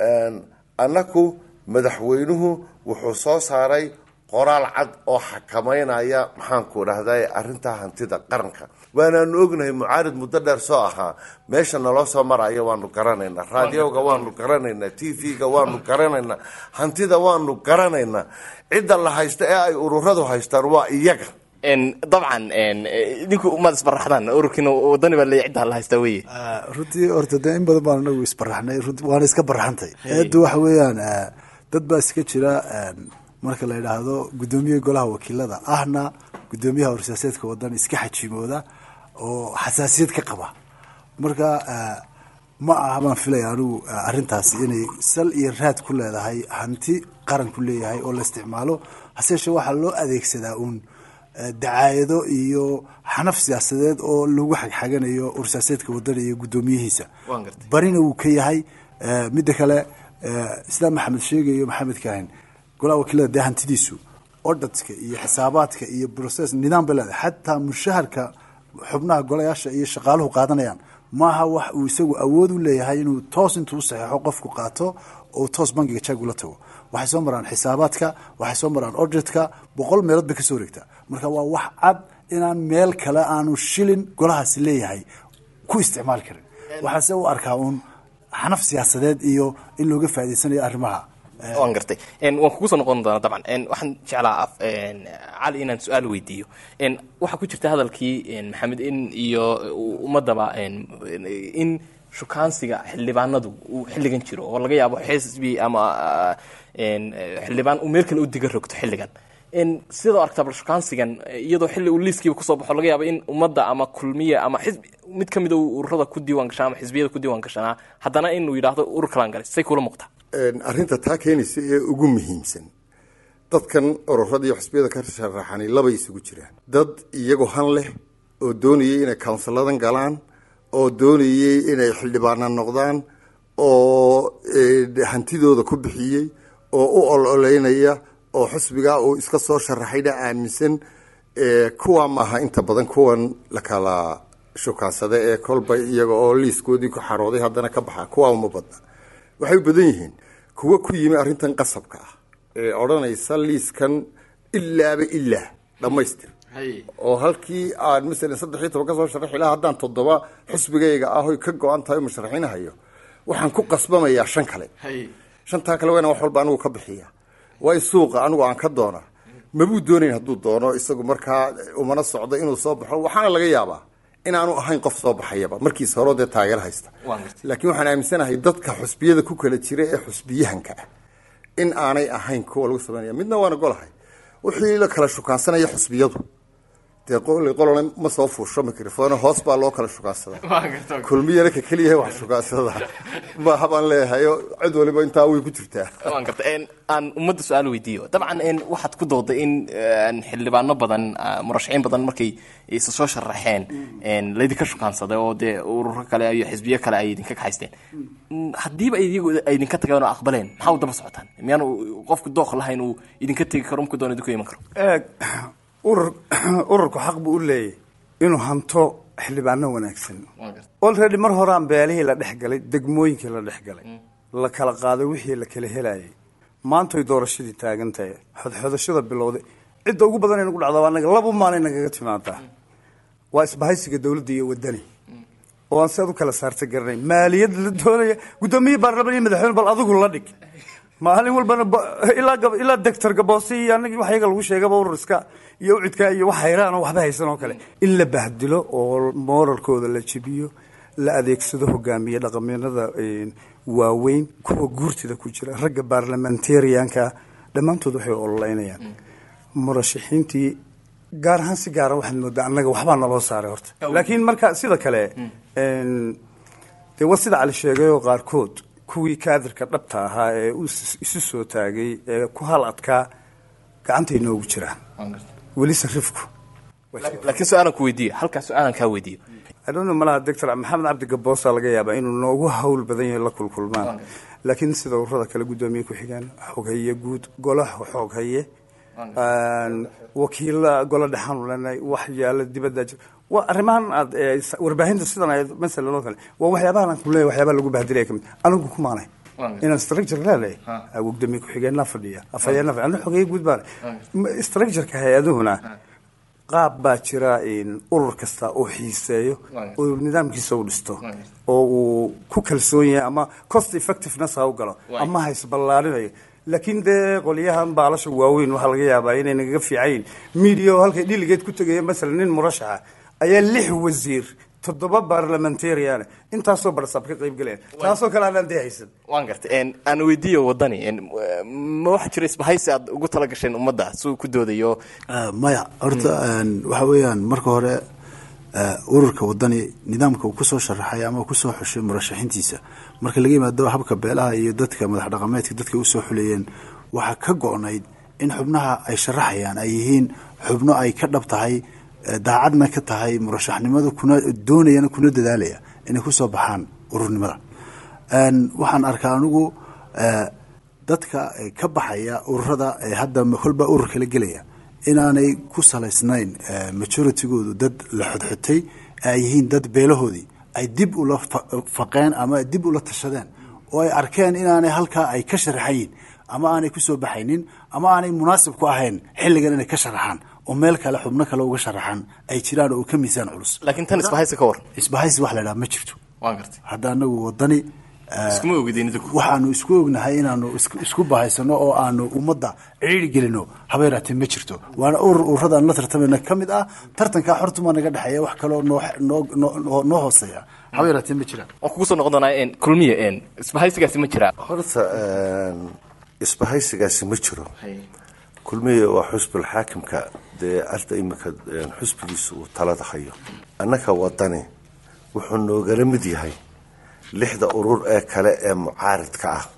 annaku madaxweynuhu wuxuu soo saaray qoraal cad oo xakameynaya maxaanku dhahday arrintaa hantida qaranka waanaanu ognahay mucaarid muddo dheer soo ahaa meesha naloo soo maraya waanu garanaynaa raadioga waanu garanaynaa t v-ga waanu garanaynaa hantida waanu garanaynaa cidda la haysta ee ay ururadu haystaan waa iyaga En, dabcan en, eh, idinku umaad isbaraxdaan ururkiina wadani baa leeya cidda la haystaa weye Ah, runtii horta de in badan baan anagu isbaraxnay runti waana iska baraxantay eeddu waxa weeyaan ah, dad baa iska jira ah, marka la yidhaahdo guddoomiyaha golaha wakiilada ahna guddoomiyaha warsiyaaseedka wadan iska xajimooda oo xasaasiyad ka qaba marka ah, ma aha baan filaya anigu ah, arrintaasi inay sal iyo raad ku leedahay hanti qaran ku leeyahay oo la isticmaalo hase yeeshee waxaa loo adeegsadaa uun eh, dacaayado iyo xanaf siyaasadeed oo lagu xagxaganayo ursiyaaseedka wadana iyo guddoomiyihiisa Waan gartay. barina wuu ka yahay eh, midda kale eh, islaam maxamed sheegayo maxamed kaahin golaha wakiilada dee hantidiisu odhadka iyo xisaabaadka iyo process nidaam bay leedahay xataa mushaharka xubnaha golayaasha iyo shaqaaluhu qaadanayaan maaha wax uu isagu awood u leeyahay inuu toos intuu u saxeexo qofku qaato oo toos bangiga jag ula tago waxay soo maraan xisaabaadka waxay soo maraan odgetka boqol meelood bay kasoo wareegtaa marka waa wax cad inaan meel kale aanu shilin golahaasi leeyahay ku isticmaali karin waxaase u arkaa uun xanaf siyaasadeed iyo in looga faa'idaysanayo arrimaha waan gartay En, waan kugu soo noqon doonaa dabcan En, waxaan jeclaa af- en, cali inaan su-aal weydiiyo En, waxaa ku jirta hadalkii en, maxamed in iyo ummadaba en, in shukaansiga xildhibaanadu uu xilligan jiro oo laga yaabo xisbi ama ah, en, xildhibaan uu meel kale u diga rogto xilligan En, sidoo aragtaa bal shukaansigan iyadoo xilli uu liiskiiba kusoo baxo laga yaabo in ummadda ama kulmiye ama xisbi mid ka mid a uu ururada ku diiwaan gashaa ama xisbiyada ku diiwaan gashanaa haddana inuu yidhaahdo urur kalaan galay say kula muuqtaa arrinta taa keenaysa ee ugu muhiimsan dadkan ururada iyo xisbiyada ka sharaxani labay isugu jiraan dad iyagoo han leh oo doonayay inay kawnsiladan galaan oo doonayay inay xildhibaana noqdaan oo eh, hantidooda ku bixiyey oo u ololeynaya oo xisbigaa uu iska soo sharaxayna aaminsan eh, kuwa maaha inta badan kuwan la kala shukaansada ee kolba iyaga oo liiskoodii ku xarooday haddana ka baxa kuwa uma badna waxay u badan yihiin kuwa ku yimi arrintan qasabka ah ee odhanaysa liiskan ilaaba ilaa dhammaystir oo halkii aan masalan saddex iyo toban ka soo sharaxi lahaa haddaan toddoba xusbigayga ah oy ka go-an tahay oo musharaxiinahayo waxaan ku qasbamayaa shan kale shantaa kale waa inaan wax walba anigu ka bixiya waa in suuqa anigu aan ka doona mabuu doonayn hadduu doono isagu markaa umana socdo inuu soo baxo waxaana laga yaabaa inaanu ahayn qof soo baxayaba markiis hore dee taageero haysta Waan gartay. laakiin waxaan aaminsanahay dadka xusbiyada ku kala jira ee xusbiyahanka ah in aanay ahayn kuwa lagu sameynaya midna waana golahay wixii la kala shukaansanaya xusbiyadu dee qol- qolona ma soo fuusho microphone hoos baa loo kala shukaansadaa kulmiyana ka keliyahay wax shukaansada maaha baan leeyahay oo cid waliba intaa way ku jirtaa waan garta En, aan ummadda su-aal weydiiyo dabcan en, waxaad ku dooday in en, xildhibaano badan ah, murashaxiin badan markay isa soo sharaxeen en, laydinka shukaansaday oo dee ururo kale iyo xisbiyo kale ay idinka kaxaysteen Mm, haddiiba iyagu ay idinka tageen oo aqbaleen maxaa u daba socotaan miyaanu qofku dooq lahayn uu idinka tegi karo markuu doona idinku iman karo eeg urur ururku xaq buu u leeyahy inuu hanto xildhibaano wanaagsan olready mar horaan beelihii la dhex galay degmooyinkii la dhex galay la kala qaaday wixii la kala helayay maantay doorashadii taagan tahay xodxodashada bilowday cidda ugu badan ee nagu dhacda waa anaga laba maalin nagaga timaadaa waa isbahaysiga dowladda iyo wadani oo aan siaad u kala saarta garanay maaliyad la doonaya guddoomiye baarlamaan iyo madaxweyne bal adigu la dhig maalin walbana ba- ilaa gab- ilaa doctor gaboose iyo anagii wax iyaga lagu sheegaba ururiska iyo ucidka iyo wax hayraan oo waxba haysan oo kale in la bahdilo oo moralkooda la jebiyo la adeegsado hogaamiye dhaqameennada een, waaweyn kuwa guurtida ku jira ragga baarlamentarianka dhammaantood waxay ololeynayaan murashaxiintii gaar ahaan si gaara waxaad moodaa annaga waxbaa naloo saaray horta laakiin marka sida kale een, dee waa sida cali sheegay oo qaarkood kuwii kaadirka dhabta ahaa ee u is- isu soo taagay ee ku hal adkaa gacantay noogu jiraan weli sarifku laakiin su-aalan ku weydiiyo halkaa su-aalan kaa weydiiyo I don't know, malaha doctor maxamed cabdi gaboosa laga yaabaa inuu noogu hawl badan yahay la kulkulmaan laakiin sida ururada kale guddoomiye ku-xigeen xoghaye guud golaha xoghaye wakiila golo dhexaanu leenahay wax yaala dibadda jir waa arrimahan aad eh, s- warbaahinta sidan ay masalan oo kale waa waxyaabahan aan kuleeyahay waxyaabaha lagu bahdilaya kamid anigu kumaanay inaan structure leedahay gudoomiye ku-xigeenna fadhiya afhayeenna fadhiya aniga xogeeye guud baan structureka hay-aduhuna qaab baa jira in urur kasta oo xiiseeyo oo nidaamkiisa u dhisto oo uu ku kalsoon yahay ama cost effectiveness ha u galo ama ha isballaarinayo laakiin dee qolyahan baalasha waaweyn waxaa laga yaabaa inay nagaga fiicayin media oo halkay dhiligeed ku tegaya masalan nin murashaxa ayaa lix wasiir toddoba parliamentarian intaasoo barsab ka qayb galayaan taasoo kale aanaan dee haysan waan gartay en, aan weydiiyo wadani en, ma waxaa jira isbahaysi aad ugu tala gasheen ummadda si uu ku doodayo Ah, maya horta een, waxa weeyaan marka hore ah, ururka wadani nidaamka uu kusoo sharaxay ama uu kusoo xushay murashaxiintiisa marka laga yimaado habka beelaha iyo dadka madax dhaqameedka dadka usoo xulayeen waxaa ka go-nayd in xubnaha ay sharaxayaan ay yihiin xubno ay ka dhab tahay eh, daacadna ka tahay murashaxnimada kuna doonayana kuna dadaalaya inay kusoo baxaan ururnimada Een, waxaan arkaa anigu eh, dadka eh, ka baxaya ururada ee hadda kolba urur kala gelaya inaanay ku salaysnayn eh, majoritygoodu dad la xodxotay ay yihiin dad beelahoodii ay dib ula fa- faqeen ama dib ula tashadeen oo ay arkeen inaanay halkaa ay ka sharaxan yihin ama aanay kusoo baxaynin ama aanay munaasib ku ahayn xilligan inay ka sharaxaan oo meel kale xubno kale uga sharaxaan ay jiraan oo ka miisaan culus laakiin tan isbahaysi ka war isbahaysi wax la idhaha ma jirto waan gartay hadda anagu wadani eh, iskuma ogideen idinku waxaanu isku ognahay inaanu isku- isku bahaysano oo aanu ummadda ciiri gelino haba yaraatee ma jirto waana urur ururadan la tartamayna ka mid ah tartankaa xortuma naga dhexeeya wax kaloo noo noo noo- noo hooseeya haba yaraatee ma jiraan waan kugu soo noqon doonaa en, kulmiye en, isbahaysigaasi ma jiraa horta een, isbahaysigaasi ma jiro kulmiye waa xusbul xaakimka dee alta imika een, xusbigiisa uu talada hayo annaka wadani wuxuu noogala mid yahay lixda urur ee kale ee mucaaridka ah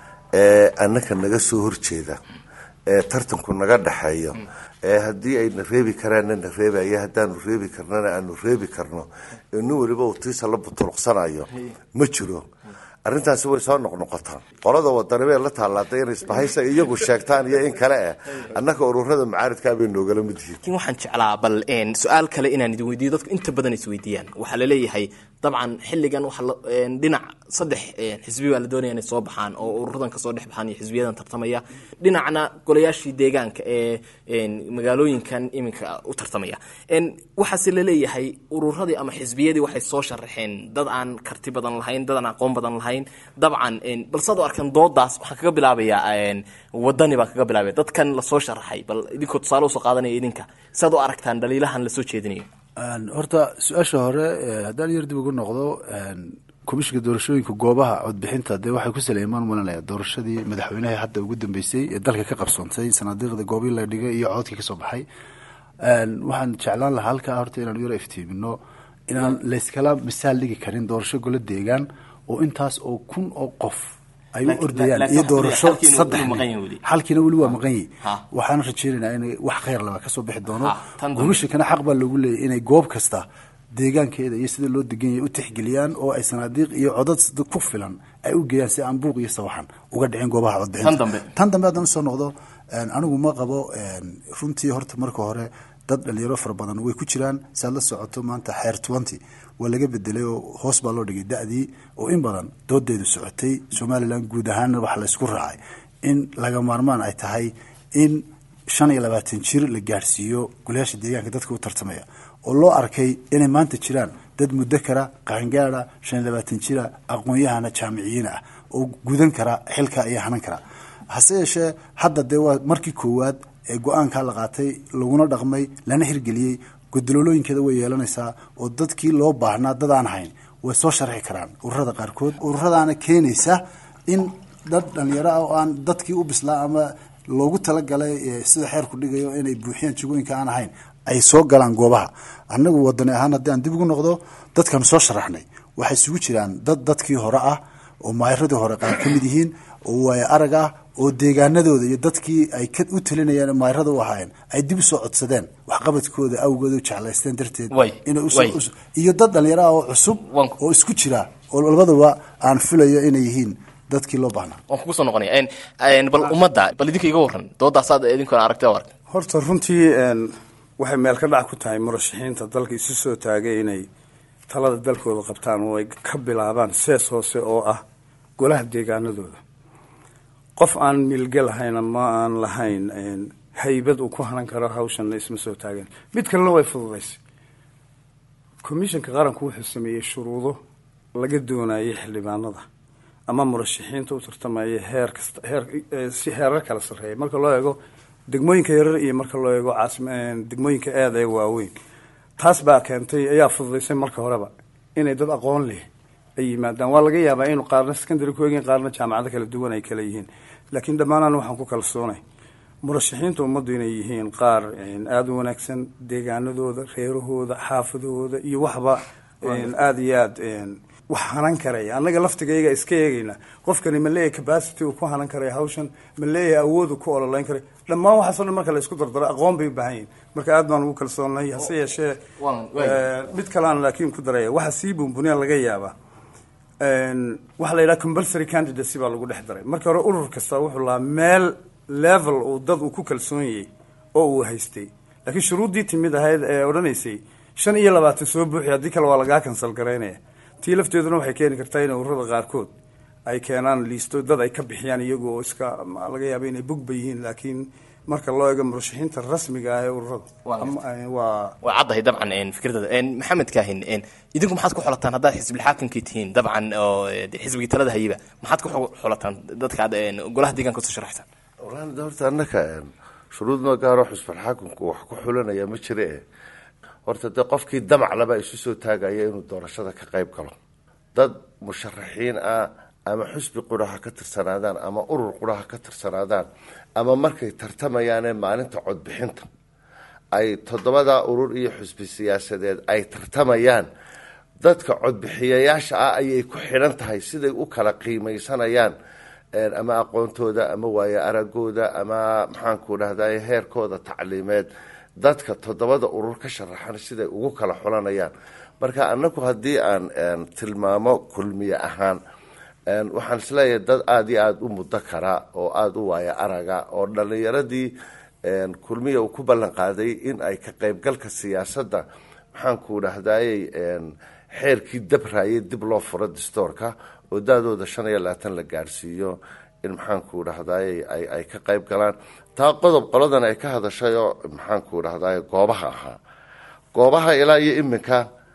ee annaka naga soo horjeeda ee tartanku naga dhexeeyo ee haddii ayna reebi karaanna na reebaya haddaanu reebi karnana aanu reebi karno ee nin waliba uu tiisa la butuluqsanayo ma jiro arrintaasi way soo noqnoqotaa qolada wadani bay la taallaaday inay isbahaysa iyagu sheegtaan iyo in kale eh annaka ururada mucaaridkaa bay noogala mid yihiin laakiin waxaan jeclaa bal en, su-aal kale inaan idin weydiiyo dadku inta badan isweydiiyaan waxaa laleeyahay dabcan xilligan waxa la- en, dhinac saddex en, xisbi baa la doonaya inay soo baxaan oo ururadan kasoo dhex baxaan iyo xisbiyadan tartamaya dhinacna golayaashii deegaanka ee en, magaalooyinkan iminka u tartamaya En, waxaase laleeyahay ururadii ama xisbiyadii waxay soo sharaxeen dad aan karti badan lahayn dad aan aqoon badan lahayn dabcan en, bal saad u arkan doodaas waxaan kaga bilaabayaa en, wadani baan kaga bilaabaya dadkan lasoo sharaxay bal idinkoo tusaale usoo qaadanaya idinka saad u aragtaan dhaliilahan lasoo jeedinayo Een, horta su-aasha hore eh, haddaan yar dib ugu noqdo een, komishinka doorashooyinka goobaha codbixinta dee waxay ku saleemaan malanaya doorashadii madaxweynaha hadda ugu dambeysay ee dalka ka qabsoontay sanaadiiqda goobii la dhigay iyo codkii kasoo baxay Een, waxaan jeclaan lahaa halkaa horta inaanu yaro iftiimino inaan layskala misaal dhigi karin doorasho golo deegaan oo intaas oo kun oo qof ay u Laakiin- ordayaan laakiin iyo waxaa doorasho xalkiina saddex wuu maqan nin. yahay weli. xalkiina weli waa maqan yihi Ha. waxaan rajeynaynaa inay wax khayr laba kasoo bixi doono Ha, tan dambe. guushakana xaq baa loogu leeyahy inay goob kasta deegaankeeda iyo sida loo degan yahay u tixgeliyaan oo ay sanaadiiq iyo codad sida ku filan ay u geeyaan si aan buuq iyo sawaxan uga dhicin goobaha codbixinta Tan dambe. tan dambe haddaan usoo noqdo een, anigu ma qabo een, runtii horta marka hore dad dhalinyaro fara badan way ku jiraan saad la socoto maanta xeer twenty waa laga bedelay oo hoos baa loo dhigay da-dii oo in badan doodeedu socotay somalilan guud ahaanna waxaa laysku raacay in laga maarmaan ay tahay in shan iyo labaatan jir la gaadhsiiyo golayaasha deegaanka dadka u tartamaya oo loo arkay inay maanta jiraan dad muddo kara qaangaada shan iyo labaatan jira aqoon-yahana jaamiciyiin ah oo gudan kara xilka iyo hanan kara hase yeeshee hadda dee waa markii koowaad ee go-aankaa la qaatay laguna dhaqmay lana hirgeliyey godololooyinkeeda way yeelanaysaa oo dadkii loo baahnaa dad aan hayn way soo sharxi karaan ururada qaarkood ururadaana keenaysa in dad dhalinyaro ah oo aan dadkii u bislaa ama loogu talagalay eh, sida xeerku dhigayo inay buuxiyaan jagooyinka aan ahayn ay soo galaan goobaha annagu wadani ahaan haddii aan dib ugu noqdo dadkan soo sharaxnay waxay isugu jiraan dad dadkii hore ah oo maayaradii hore qaar ka mid yihiin oo waayo arag ah oo deegaanadooda iyo dadkii ay ka u talinayeen maayarada u ahaayeen ay dib usoo codsadeen waxqabadkooda awgooda u jeclaysteen darteed Way, inay usoo- way. us- iyo dad dhalinyaro ah oo cusub Wan- oo isku jira oo labadaba aan filayo inay yihiin dadkii loo baahnaa waan kugu soo noqonaya En- en, bal ummadda bal idinka iga warran doodaasaad idinkuna aragtay arag horta runtii een, waxay meel ka dhac ku tahay murashaxiinta dalka isu soo taagay inay talada dalkooda qabtaan oo ay ka bilaabaan sees hoose oo ah golaha deegaanadooda qof aan milge lahayna ma aan lahayn een, haybad uu ku hanan karo hawshanna isma soo taagan mid kalena way fududaysay commissionka qaranku wuxuu sameeyey shuruudo laga doonayay xildhibaanada ama murashaxiinta u tartamaya heer kasta heer eh, si heerar kala sarreeya marka loo eego degmooyinka yarar iyo marka loo eego caasim eh, degmooyinka aada ee waaweyn taas baa keentay ayaa fududaysay marka horeba inay dad aqoon leh ay yimaadaan waa laga yaabaa inuu qaarna secondary ku egin qaarna jaamacado kala duwan ay kala yihiin laakiin dhammaanaan waxaan ku kalsoonay murashaxiinta ummaddu inay yihiin qaar een, aada u wanaagsan deegaanadooda reerahooda xaafadahooda iyo waxba een, aada iyo aada een, wax hanan karaya annaga laftigayga iska eegayna qofkani ma leeyahay capacity uu ku hanan karaya hawshan ma leeyahay awood uu ku ololeyn karayo dhammaan waxaasoo dhan marka la isku dardaro aqoon bay u baahan yihin marka aad baan ugu kalsoonahay hase yeeshee Waan- waan- eh, mid kalean laakiin ku daraya waxa sii buunbuniya laga yaabaa een, waxaa la yidhaha compulsory candidacy baa lagu dhex daray marka hore urur kasta wuxuu lahaa meel level uu dad uu ku kalsoon yahay oo uu haystay laakiin shuruuddii timid ahayd ee odhanaysay shan iyo labaatan soo buuxi haddii kale waa lagaa kansal garaynaya tii lafteeduna waxay keeni kartaa in ururada qaarkood ay keenaan liisto dad ay ka bixiyaan iyagu oo iska ma- laga yaaba inay bogba yihiin laakiin marka loo eego murashaxiinta rasmiga ah ee ururada Waa ama- eh, waa waa caddahay dabcan en, fikradada En, maxamed kaahin en, idinku maxaad ku xulataan haddaad xisbilxaakimkii tihiin dabcan oo eh, xisbigii talada hayaba maxaad ku xu- xulataan dadka aad en, golaha deegaanka usoo sharaxsaan walahi de horta annaka een, shuruud ma gaaro xusbulxaakumku wax ku xulanaya ma jire e horta dee qofkii damac laba isu soo taagaya inuu doorashada ka qayb galo dad musharaxiin ah ama xusbi qura ha ka tirsanaadaan ama urur qura ha ka tirsanaadaan ama markay tartamayaanee maalinta codbixinta ay toddobada urur iyo xusbi siyaasadeed ay tartamayaan dadka codbixiyayaasha ah ayay ku xidhan tahay siday u kala qiimeysanayaan een, ama aqoontooda ama waayo aragooda ama maxaanku dhahday heerkooda tacliimeed dadka toddobada urur ka sharaxan siday ugu kala xulanayaan marka anagu haddii aan een, tilmaamo kulmiye ahaan een, waxaan isleeyahay dad aada iyo aada u muddo kara oo aada u waayo araga oo dhalinyaradii een, kulmiya uu ku ballan qaaday in ay ka qaybgalka siyaasadda maxaanku dhahdayey een, xeerkii dabrayay dib loo furo distoorka oo daadooda shan iyo labaatan la gaarsiiyo in maxaanku dhahdaye ay ay ka qayb galaan taa qodob qoladan ay ka hadashayoo maxaanku dhahdaye goobaha ahaa goobaha ilaa iyo iminka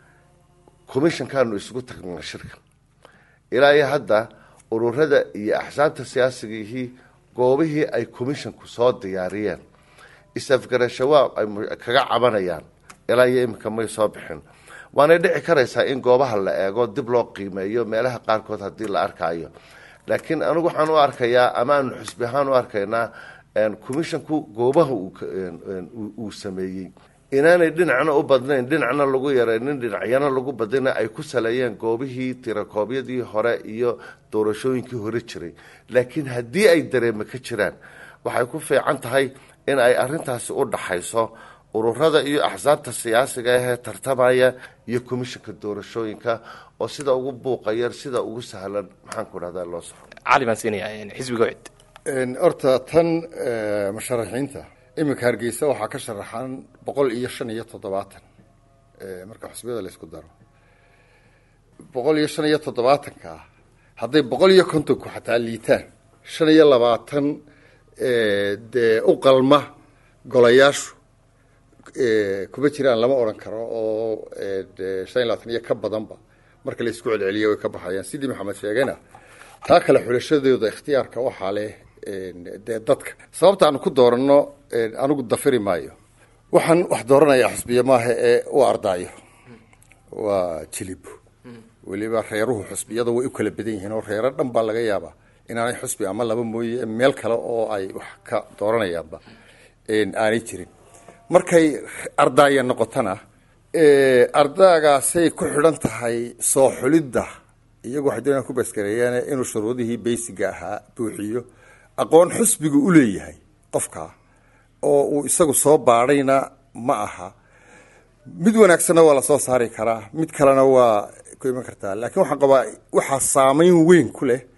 commissionkaanu isugu tagnaa shirka ilaa iyo hadda ururada iyo axsaabta siyaasigihii goobihii ay commissionku soo diyaariyeen isafgarashawaab ay mu- kaga cabanayaan ilaa iyo iminka may soo bixin waanay dhici karaysaa in goobaha la eego dib loo qiimeeyo meelaha qaarkood haddii la arkaayo laakiin anigu waxaan u arkayaa ama aanu xusbi ahaan u arkaynaa een, commissionku goobaha uu ka- een, een, uu- uu sameeyey inaanay dhinacna u badnayn dhinacna lagu yaraynin dhinacyana lagu badina ay ku saleeyeen goobihii tirakoobyadii hore iyo doorashooyinkii hore jiray laakiin haddii ay dareeme ka jiraan waxay ku fiican tahay in ay arintaasi u dhaxayso ururada iyo axsaabta siyaasiga ahee tartamaya iyo commissionka doorashooyinka oo sida ugu buuqayar sida ugu sahlan maxaanku dhahdaa loo soxo cali baan siinaya en, xisbiga wacid Een, horta tan eh, musharaxiinta iminka hargeysa waxaa ka sharaxan boqol iyo shan iyo toddobaatan eh, marka xusbiyada la isku daro boqol iyo shan iyo toddobaatanka ah hadday boqol iyo kontonku xataa liitaan shan iyo labaatan eh, dee u qalma golayaashu eh, kuma jiraan lama odhan karo oo eh, dee shan iyo labaatan iyo ka badanba marka la isku celceliyo way ka baxayaan sidii maxamed sheegayna taa kale xulashadooda ikhtiyaarka waxaa leh een, dee dadka sababta aanu ku dooranno een, anigu dafiri maayo waxaan wax dooranayaa xusbiya maaha ee u ardaayo waa jilib weliba reeruhu xusbiyada way u kala badan yihiin oo reero dhan baa laga yaabaa inaanay xusbi ama laba mooye meel kale oo ay wax ka dooranayaanba een, aanay jirin markay ardaaya noqotona ee, ardaagaasay ku xidhan tahay soo xulidda iyagu waxay doonayaan ku baskareeyaan inuu shuruudihii beysiga ahaa buuxiyo aqoon xusbigu u leeyahay qofka oo uu isagu soo baadhayna ma aha mid wanaagsanna waa lasoo saari karaa mid kalena waa ku iman kartaa laakiin waxaan qabaa waxaa saameyn weyn ku leh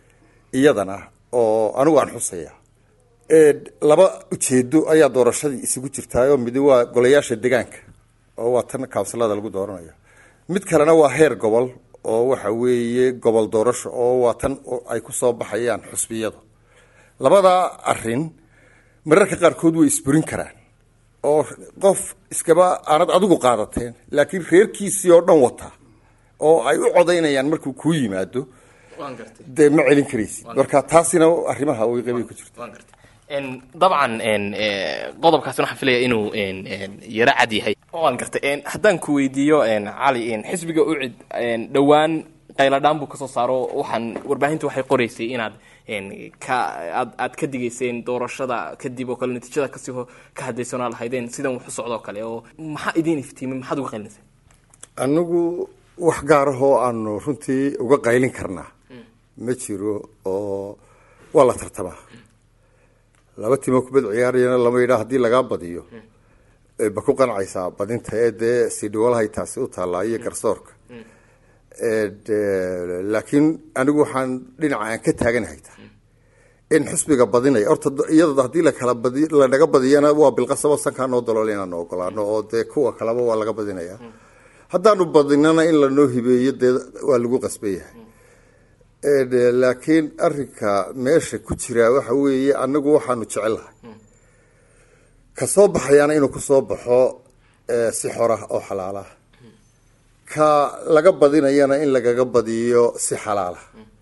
iyadana oo anigu aan xusaya Ee, laba ujeedo ayaa doorashadii isugu jirtaayoo midi waa golayaasha degaanka oo waa tan kawnsilada lagu dooranaya mid kalena waa heer gobol oo waxa weeye gobol doorasho oo waa tan oo ay ku soo baxayaan xusbiyadu labadaa arin mararka qaarkood way isburin karaan oo qof iskaba aanad adigu qaadateen laakiin reerkiisii oo dhan wata oo ay u codaynayaan markuu kuu yimaado waan gartay dee ma celin karaysid marka taasina arrimaha way qabay ku jirta waan gartay En, dabcan en, eh, qodobkaasina waxaan filaya inuu en, en, yaro cad yahay waan gartay En, haddaan ku weydiiyo en, cali en, xisbiga ucid en, dhowaan qayladhaan buu kasoo saaro waxaan warbaahinta waxay qoreysay inaad en, ka aad aad ka digayseen doorashada kadib oo kale natiijada kasii ho- ka hadlaysanaa lahaydeen sidan wax u socdoo kale oo maxaa idiin iftiimay maxaad uga qaylinaysa anigu wax gaarahoo aanu runtii uga qaylin karnaa ma jiro oo waa la tartamaa laba timo kubad ciyaarayana lama yidhaa haddii lagaa badiyo ee ba ku qancaysaa badinta ee dee sidhiwalahay taasi u taallaa iyo garsoorka Ee, dee, laakiin anigu waxaan dhinaca aan ka taaganahay tahay in xusbiga badinaya horta do- iyada haddii lakala badi lanaga badiyana waa bilqasabo sankaa noo dalool inaanu ogolaano oo dee kuwa kaleba waa laga badinaya haddaanu badinana in lanoo hibeeyo dee waa lagu qasban yahay Ee, dee, laakiin arinka meesha ku jira waxa weeye anagu waxaanu jecelahay ka soo baxayaana inuu kusoo baxo ee, si xora oo xalaala ka laga badinayana in lagaga badiyo si xalaala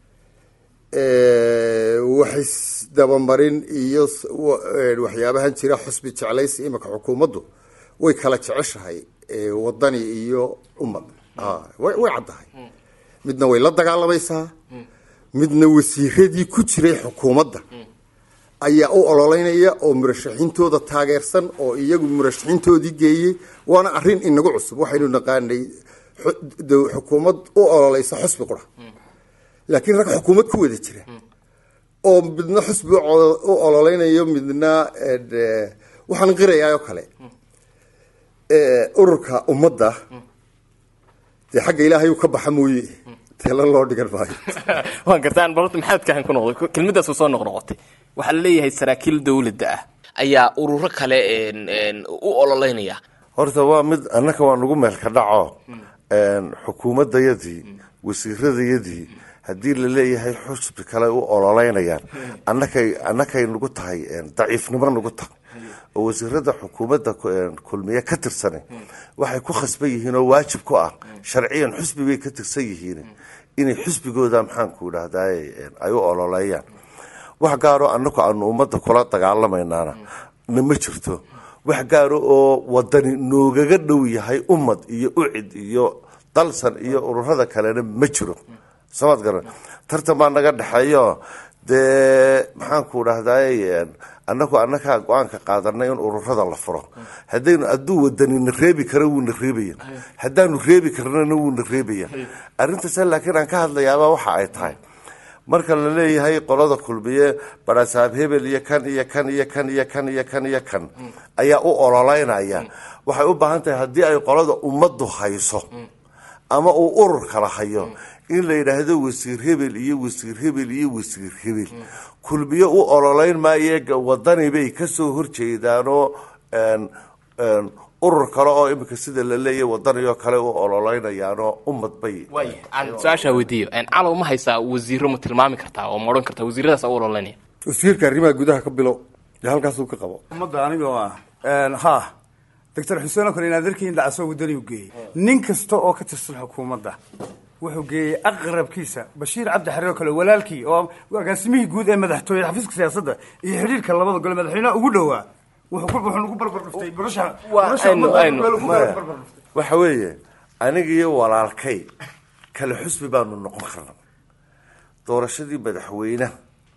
waxis dabamarin iyo s- wa- ee, waxyaabahan jira xusbi jeclaysi imika xukuumaddu way kala jeceshahay ee, wadani iyo ummad Ah, way way caddahay midna way la dagaalamaysaa midna wasiiradii ku jiray xukuumadda ayaa u ololeynaya oo murashaxiintooda taageersan oo iyagu murashaxiintoodii geeyey waana arin inagu cusub waxaynu naqaanay xu- dow- xukuumad u ololeysa xusbi qura laakiin rag xukuumad ku wada jira oo midna xusbi u colo- u ololeynayo midna eh, de- waxaan qirayaa oo kale eh, ururka ummadda dee xagga ilaahay uu ka baxa mooye teela loo dhigan maayo waan gartaan balta maxaad kahan ku noqday kelmadaasu soo noqnoqotay waxaa la leeyahay saraakiil dowladda ah ayaa ururo kale en, en, u ololeynaya horta waa mid annaka waa nagu meelka dhaco xukuumadayadii wasiiradayadii haddii la leeyahay xusbi kale u ololeynayaan annakay annakay nagu tahay daciifnimo nagu tahay oo wasiirada xukuumadda ku- een, kulmiye ka tirsan waxay ku khasban yihiin oo waajib ku ah sharciyan xusbi bay ka tirsan yihiin inay xusbigooda maxaanku idhahdaay ay u ololeeyaan wax gaaro annaku aanu ummadda kula dagaalamaynaana na ma jirto wax gaaro oo wadani noogaga dhow yahay ummad iyo ucid iyo dalsan iyo ururada kalena ma jiro samaad garan tartan baa naga dhexeeyo dee maxaanku dhahdaay annagu annakaa go-aanka qaadanay in ururada la furo haddaynu hadduu wadanina reebi karo wuuna reebaya haddaanu reebi karnana wuuna reebaya arrintaas laakiin aan ka hadlayaaba waxa ay tahay marka la leeyahay qolada kulmiye barasaab hebel iyo kan iyo kan iyo kan iyo kan iyo kan iyo kan ayaa u ololeynaya waxay u baahan tahay haddii ay qolada ummaddu hayso ama uu urur kala hayo in la yidhaahdo wasiir hebel iyo wasiir hebel iyo wasiir hebel kulmiye u ololeyn maaye ga- wadani bay kasoo horjeedaanoo een, een, urur kale oo imika sida la leeyahay wadani oo kale u ololeynayaanoo ummad bay waaya aan su-aashaa weydiiyo calow ma haysaa wasiiro ma tilmaami kartaa oo ma odhan kartaa wasiiradaas u ololeynaya wasiirka arrimaha gudaha ka bilow dee halkaasuu ka qabo ummadda anigoo ah ha doctor xuseen oo kale inaad arkiin dhacso wadani u geeyey nin kasta oo ka tirsan xukuumadda wuxuu geeyey aqrabkiisa bashiir cabdi xariir oo kale walaalkii oo agaasimihii guud ee madaxtooyada xafiiska siyaasadda iyo xidhiirka labada gole madaxweynaha ugu dhowaa wuxuu ku- wuxuu nagu barbar dhuftay barasha Waa, barasha aynu- ummadda aynu- lagu maya barbar dhuftay waxa weeye aniga iyo walaalkay kale xusbi baanu noqon karna doorashadii madaxweynaha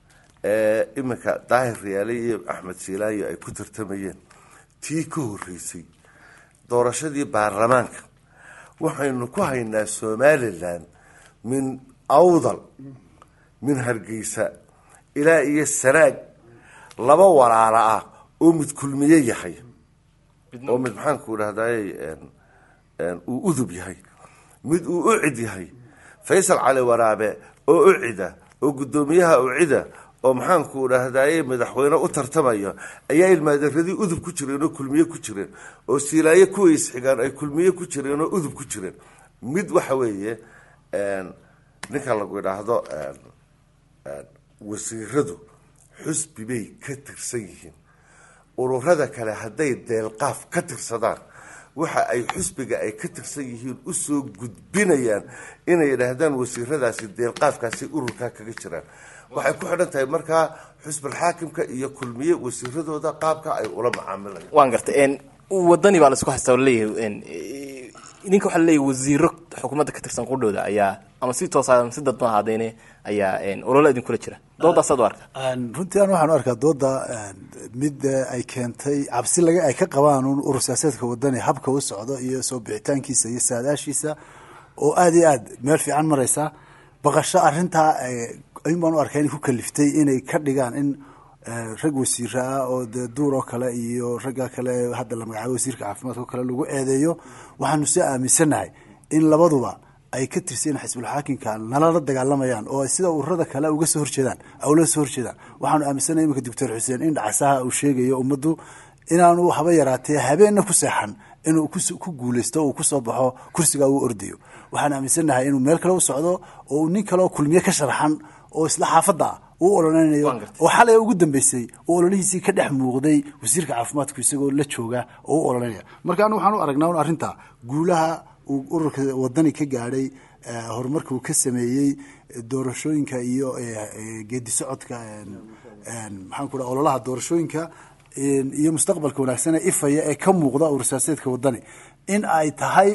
ee iminka daahir riyaale iyo axmed siilaayo ay ku tartamayeen tii ka horeysay doorashadii baarlamaanka waxaynu ku haynaa somalilan min awdal min hargeysa ilaa iyo sanaag laba walaalo ah oo mid kulmiye yahay oo mid maxaanku idhahdaay uu udub yahay mid uu ucid yahay faysal cali waraabe oo ucida oo guddoomiyaha ucida oo maxaanku idhaahdaye madaxweyne u tartamaya ayaa ilmaaderadii udub ku jireen oo kulmiye ku jireen oo siilaaye kuwa isxigaan ay kulmiye ku jireen oo udub ku jireen mid waxa weeye ninka lagu idhaahdo wasiiradu xusbi bay ka tirsan yihiin ururada kale hadday deelqaaf ka tirsadaan waxa ay xusbiga ay ka tirsan yihiin usoo gudbinayaan inay idhaahdaan wasiiradaasi deelqaafkaasi ururkaa kaga jiraan waxay ku xidhan tahay markaa xusbilxaakimka iyo kulmiye wasiiradooda qaabka ay ula macaamilayaan waan gartay wadani baa la isku haystaa leeyahay idinka waxaa laleeyahay wasiiro xukuumadda ka tirsan qudhooda ayaa ama si toosa ama si dadban ahaadeyne ayaa ololo idinkula jira doodaasaad u arka runtii an waxaan u arkaa dooda mid ay keentay cabsi laga ay ka qabaan un urur siyaasaedka wadani habka u socdo iyo soo bixitaankiisa iyo saadaashiisa oo aada iyo aad meel fiican mareysa baqasho arintaa ayun baan u arkaa inay ku kaliftay inay ka dhigaan in rag wasiira ah oo dee duur oo kale iyo ragga kale hadda la magacaabo wasiirka caafimaadka oo kale lagu eedeeyo waxaanu si aaminsanahay in labaduba ay ka tirsan xisbulxaakimka nalala dagaalamayaan oo sida ururada kale uga soo horjeedaan ula soo horjeedaan waxaanu aaminsanahay iminka doctor xuseen in dhacasaha uu sheegayo ummaddu inaanu haba yaraatee habeenna ku seexan inuu ku guuleysto uu kusoo baxo kursiga uu ordayo waxaan aaminsanahay inuu meel kale u socdo oo uu nin kaleoo kulmiye ka sharaxan oo isla xaafadda ah uu ololeynayo oo xalay ugu dambeysay oo ololihiisii ka dhex muuqday wasiirka caafimaadku isagoo la jooga oo u ololeynaya marka anu waxaan u aragnaa un arrinta guulaha uu ururka wadani ka gaadhay horumarka uu ka sameeyey doorashooyinka iyo geedi socodka maxaan ku dhaha ololaha doorashooyinka iyo mustaqbalka wanaagsan ee ifaya ee ka muuqda urur siyaasadeedka wadani in ay tahay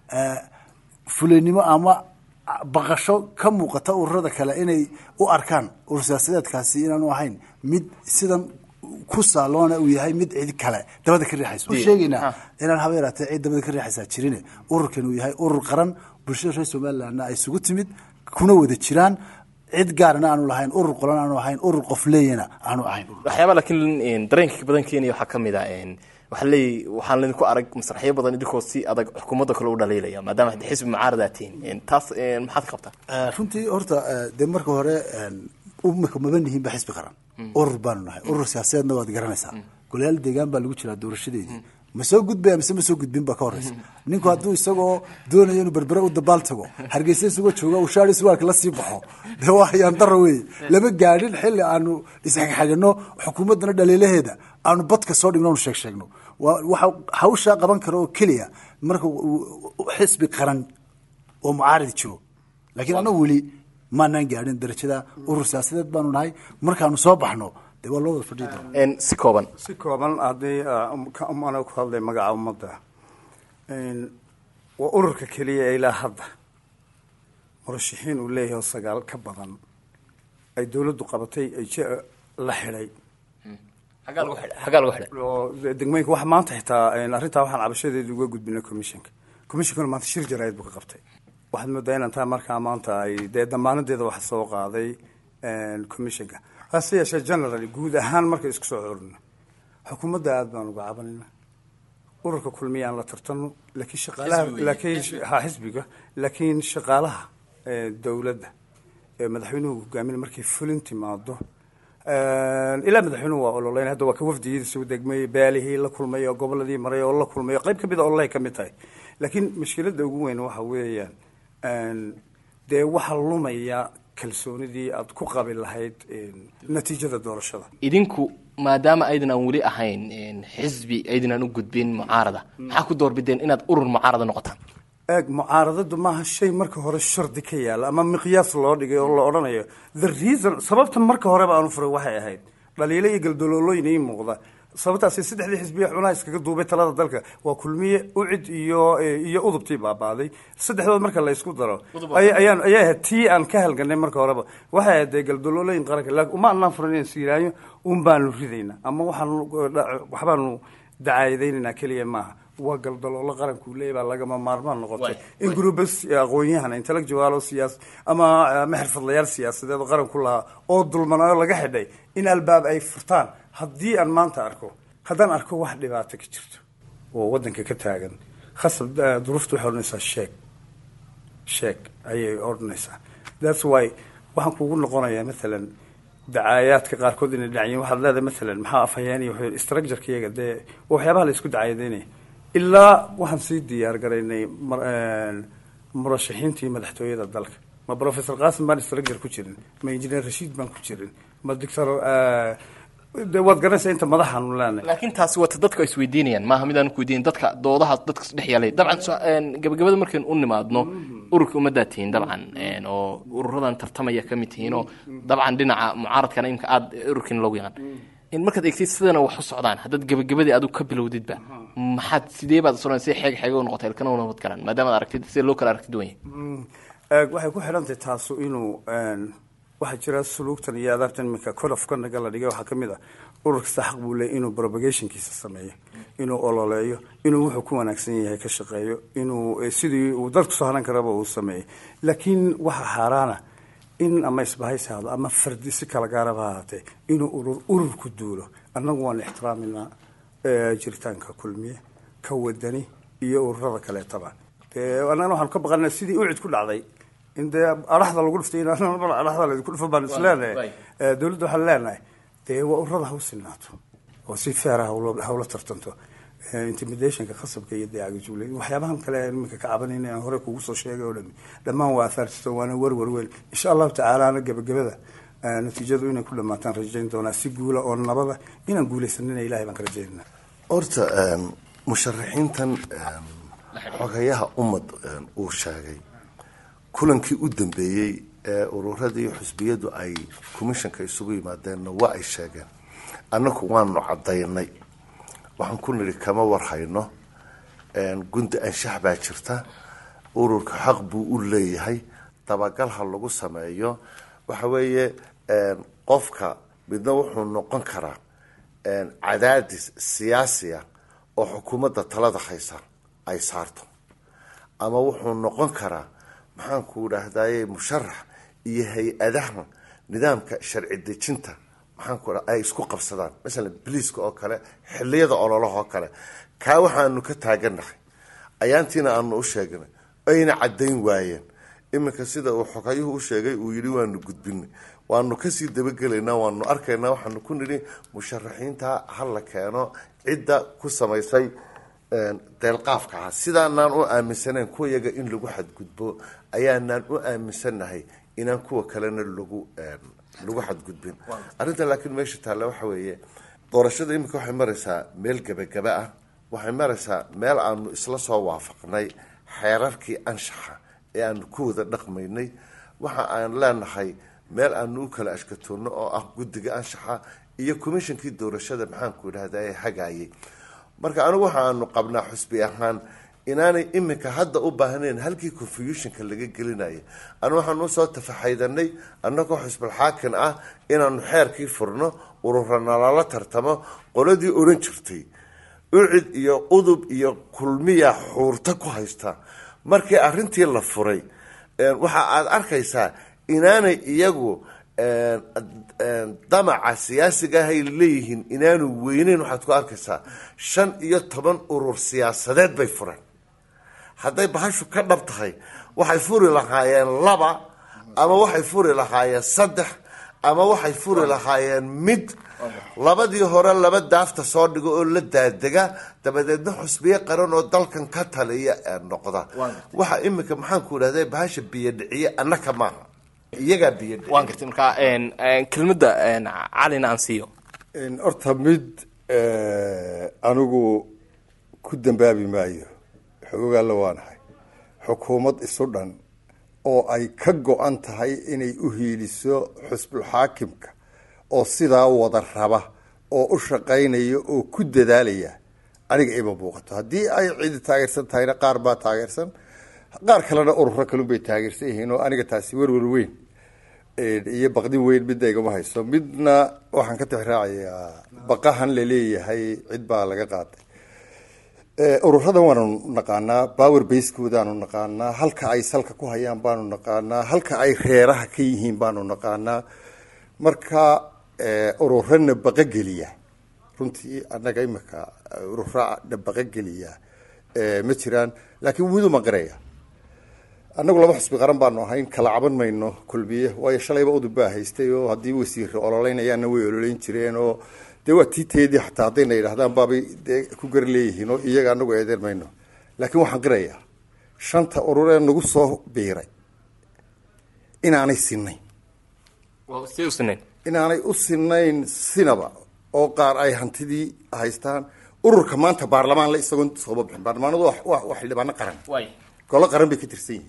fuleynimo ama baqasho ka muuqata ururada kale inay u arkaan urur siyaasadeedkaasi inaanu ahayn mid sidan ku saaloona uu yahay mid cid kale dabada ka riixayso u sheegaynaa inaan haba yaraatee cid dabada ka riixaysaa jirine ururkan uu yahay urur qaran bulshada reer somalilandna ay isugu timid kuna wada jiraan cid gaarna aanu lahayn urur qolan aanu ahayn urur qof leeyana aanu ahayn waxyaaba laakiin dareenka badan keenaya waxaa ka mid a waxaa leey waxaan idinku arag masraxyo badan idinkoo si adag xukuumadda kale u dhaliilaya maadaama xisbi mucaarada tihiin taas maxaad ka qabtaa runtii horta dee marka hore umaka maba nihiin ba xisbi qaran urur baanu nahay urur siyaasadeedna waad garanaysaa golayaal deegaan baa lagu jiraa doorashadeedii ma soo gudbaya mise ma soo gudbin baa ka horeysa ninku hadduu isagoo doonayo inuu berbere u dabaal tago hargeysa isagoo jooga uu shaari suwaalka la sii baxo dee waa hayaan daro wey lama gaadhin xilli aanu isxagxagano xukuumaddana dhaliilaheeda aanu badka soo dhigno anu sheeg sheegno waxa hawshaa qaban kara oo keliya marka xisbi qaran oo mucaarad jiro laakiin annagu weli maanaan gaadhin darajada urur siyaasadeed baanu nahay markaanu soo baxno dee waa loo wada fadhii doona si kooban si kooban haddii ana ku hadlay magaca ummadda waa ururka keliya ee ilaa hadda murashaxiin uu leeyahay oo sagaal ka badan ay dawladdu qabatay ay la xidhay xaggaa lagu xidhay xaggaa lagu xidhay oo degmooyinka wax maanta xitaa arrintaa waxaan cabashadeedu uga gudbinay commissionka commissionkana maanta shir jaraayid buu ka qabtay waxaad moodaa inaan taa markaa maanta ay dee damaanadeeda waxa soo qaaday commissionka hase yeeshee generally guud ahaan markay isku soo xorino xukuumadda aada baan uga cabanayna ururka kulmiya aan la tartano laakiin shaqaalaha laakiin ha xisbiga laakiin shaqaalaha dowladda ee madaxweynuhu hogaaminay markay fulin timaado ilaa madaxweynuhu waa ololeyn hadda waa ka wafdigiisa degmay baalihii la kulmay oo goboladii maray oo la kulmay oo qayb kamid a ololay ka mid tahay laakiin mushkiladda ugu weyn waxa weeyaan dee waxaa lumaya kalsoonidii aada ku qabi lahayd natiijada doorashada idinku maadaama aydan aan weli ahayn xisbi aydan aan u gudbin mucaarada maxaa ku doorbideen inaad urur mucaarada noqotaan eeg mucaaradadu maaha shay marka hore shardi ka yaala ama miqyaas loo dhigay oo la odhanayo the reason sababta marka horeba aanu furay waxay ahayd dhaliilo iyo galdaloolooyin ii muuqda sababtaasi saddexdii xisbiya xunaha iskaga duubay talada dalka waa kulmiye ucid iyo iyo udubtii baabaaday saddexdood marka la isku daro ayaan ayaa ahayd tii aan ka halganay marka horeba waxay ahayd dee galdaloolooyin qaranka laakiin uma anaan furan inaan siiraayo un baanu ridaynaa ama waxaanu waxbaanu dacaayadaynaynaa keliya maaha waa galdaloolo qaranku leeyahy baa lagama maarmaan noqotay in groubas aqoon-yahan intellectual oo siyaas ama ama xirfadlayaal siyaasadeed oo qaranku lahaa oo dulmanaayo laga xidhay in albaab ay furtaan haddii aan maanta arko haddaan arko wax dhibaato ka jirto oo waddanka ka taagan khasab duruufta waxay odhanaysaa sheeg sheeg ayay odhanaysaa that's why waxaan kugu noqonayaa maalan dacaayaadka qaarkood inay dhacyiin waxaad leedahay maalan maxaa afhayeeniya wuxuu structureka iyaga dee waa waxyaabaha la isku dacaayadeynaya ilaa waxaan sii diyaar garaynay mar- een, murashaxiintii madaxtooyada dalka ma professor qasim baan structure ku jirin ma engineer rashiid baan ku jirin ma doctor eh, dee waad garanaysaa inta madaxaanu leenahay laakiin taasi wata dadku ay isweydiinayaan maaha midaan ku weydiin dadka doodaha dadka isdhex yaalay dabcan so- een, gabagabada markayn u nimaadno ururka ummaddaa tihiin dabcan een, oo ururadan tartamaya ka mid tihiin oo dabcan dhinaca mucaaradkana imika aada ururkiina loogu yaqaan in markaad eegtid sidana wax u socdaan haddaad gabagabadii adigu ka bilowdidba maxaad sidee baad isodhan si xeeg xeega u noqotay ilkana u nabad galan maadaama ad aragtid sida loo kala aragti duwan yahay Eeg, waxay ku xidhantahay taasu inuu een, waxaa jira suluugtan iyo adaabtan iminka colofka naga la dhigay waxaa ka mid ah urur kasta xaq buu leeyahy inuu propagationkiisa sameeyo inuu ololeeyo inuu wuxuu ku wanaagsan yahay ka shaqeeyo inuu eh, sidii uu dadku soo haran karaba uu sameeyo laakiin waxaa xaaraana in ama isbahaysi hado ama fardi si kala gaaraba ha ahaatee inuu urur ururku duulo annagu waan ixtiraaminaa eh, jiritaanka kulmiye ka wadani iyo ururada kaleetaba dee annagana waxaanu ka baqanaa sidii ucid ku dhacday in dee araxda lagu dhiftay in araxda laydinku dhifo baan is leenahay Eh, dowladda waxaan leenahay dee waa ururada ha u sinaato oo si feera hawlo hawla tartanto Eh, intimidationka khasabka iyo dee agajuule waxyaabahan kale aan iminka ka cabanayna aan hore kugu soo sheegay oo dhan dhammaan waa afaartisto waana warwar weyn insha allahu tacaalaana gabagabada eh, natiijadu inay ku dhamaataan rajayn doonaa si guula oo nabada inaan guuleysanina ilahay baan ka rajaynana horta een, musharaxiintan een, xogayaha ummad een, uu sheegay kulankii u dambeeyey ee ururadii iyo xusbiyadu ay commissionka isugu yimaadeenna waa ay sheegeen annaku waanu cadaynay waxaan ku nidhi kama warhayno een, gunta anshax baa jirta ururka xaq buu u leeyahay dabagal ha lagu sameeyo waxa weeye een, qofka midna wuxuu noqon karaa een, cadaadis siyaasiya oo xukuumadda talada haysa ay saarto ama wuxuu noqon karaa maxaanku idhaahdaye musharax iyo hay-adaha nidaamka sharci dejinta maxaanku dha ay isku qabsadaan masalan biliiska oo kale xiliyada ololaha oo kale kaa waxaanu ka taaganahay ayaantiina aanu u sheegnay ayna cadayn waayeen iminka sida uu xogayuhu u sheegay uu yidhi waanu gudbinay waanu kasii dabagelaynaa waanu arkaynaa waxaanu ku nidhi musharaxiinta ha la keeno cidda ku samaysay een, deelqaafka ah sidaanaan u aaminsanayn kuwa yaga in lagu xadgudbo ayaanaan u aaminsanahay inaan kuwa kalena lagu een, lagu xadgudbin arrinta laakiin meesha taalla waxa weeye doorashada iminka waxay maraysaa meel gebagaba ah waxay maraysaa meel aanu isla soo waafaqnay xeerarkii anshaxa ee aanu ku wada dhaqmaynay waxa aan leenahay meel aanu u kala ashkatoonno oo ah guddiga anshaxa iyo commishonkii doorashada maxaanku idhahda ee hagaayay marka anigu waxa aanu qabnaa xusbi ahaan inaanay iminka hadda u baahnayn halkii confusionka laga gelinaya anu waxaanu usoo tafaxaydanay annagoo xusbul xaakin ah inaanu xeerkii furno urura nalala tartamo qoladii odhan jirtay ucid iyo udub iyo kulmiya xuurta ku haysta markii arintii la furay een, waxa aad arkaysaa inaanay iyagu een, een, damaca siyaasiga ahay leeyihiin inaanu weyneyn waxaad ku arkaysaa shan iyo toban urur siyaasadeed bay fureen hadday bahashu ka dhab tahay waxay furi lahaayeen laba ama waxay furi lahaayeen saddex ama waxay furi lahaayeen mid labadii hore laba daafta soo dhigo oo la daadega dabadeedna xusbiye qaran oo dalkan ka taliya ee noqda waxa iminka maxaanku idhahda bahasha biyodhiciye annaka maaha iyagaa biyodhiciye waan gartay marka een, een, kelmadda een, calina aan siiyo In horta mid eh, anigu ku dambaabi maayo xogogaalla waanahay xukuumad isu dhan oo ay ka go-an tahay inay u hiiliso xusbul xaakimka oo sidaa wada raba oo u shaqaynaya oo ku dadaalaya aniga ima muuqato haddii ay cidi taageersan tahayna qaar baa taageersan qaar kalena ururo kalun bay taageersan yihiin oo aniga taasi werwer weyn iyo baqdin weyn midna igama hayso midna waxaan ka tixraacayaa baqahan laleeyahay cid baa laga qaaday ururadan waanu naqaanaa power basekoodaanu naqaanaa halka ay salka ku hayaan baanu naqaanaa halka ay reeraha ka yihiin baanu naqaanaa marka ururana baqogeliya runtii annaga imika urura baqogeliya ma jiraan laakiin widu maqiraya annagu laba xusbi qaran baanu ahayn kala caban mayno kulmiye waayo shalayba udub baa haystay oo haddii wasiirra ololeynayaanna way ololeyn jireen oo dee waa tiiteedii xataa haddayna yidhahdaan baabay dee ku gar leeyihiin oo iyaga anagu eedeer mayno laakiin waxaan qirayaa shanta ururee nagu soo biiray inaanay sinayn waa sidee u sinayn inaanay u sinayn sinaba oo qaar ay hantidii haystaan ururka maanta baarlamaan le isagoon sooba bixin baarlamaanadu waa- waa waa xildhibaano qaran waay golo qaran bay ka tirsan yihiin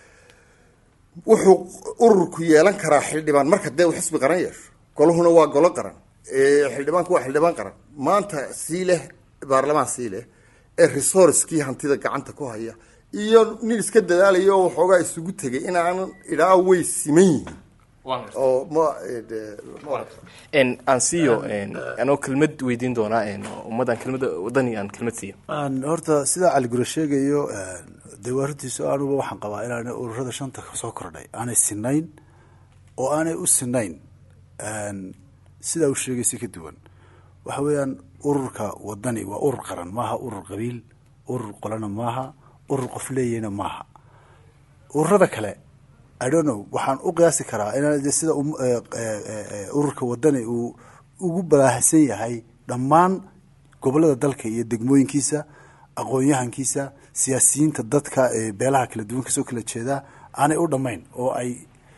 wuxuu ururku yeelan karaa xildhibaan marka dee uu xisbi qaran yeesho goluhuna waa golo qaran ee xildhibaanku waa xildhibaan qaran maanta sii leh baarlamaan sii leh ee resourcekii hantida gacanta ku haya iyo nin iska dadaalaya oo waxoogaa isugu tegay inaanan idhaa way siman yihiin waan gartay oo ma eh, dee, ma En, aan siiyo en, anoo kelmad weydiin doonaa en, ummaddan kelmada wadani aan kelmad siiyo Aan horta sidaa cali gure sheegayo dee waa runtiisu anuba waxaan qabaa inaanay ururada shanta soo kordhay aanay sinayn oo aanay u sinayn een, sidaa uu sheegay si ka duwan waxa weeyaan ururka wadani waa urur qaran maaha urur qabiil urur qolana maaha urur qof leeyahna maaha ururada kale i don't know waxaan u qiyaasi karaa inaan de sida um- eh, eh, eh, ururka wadani uu ugu balaahsan yahay dhammaan gobolada dalka iyo degmooyinkiisa aqoon-yahankiisa siyaasiyiinta dadka ee beelaha kala duwan kasoo kala jeeda aanay u dhammayn oo ay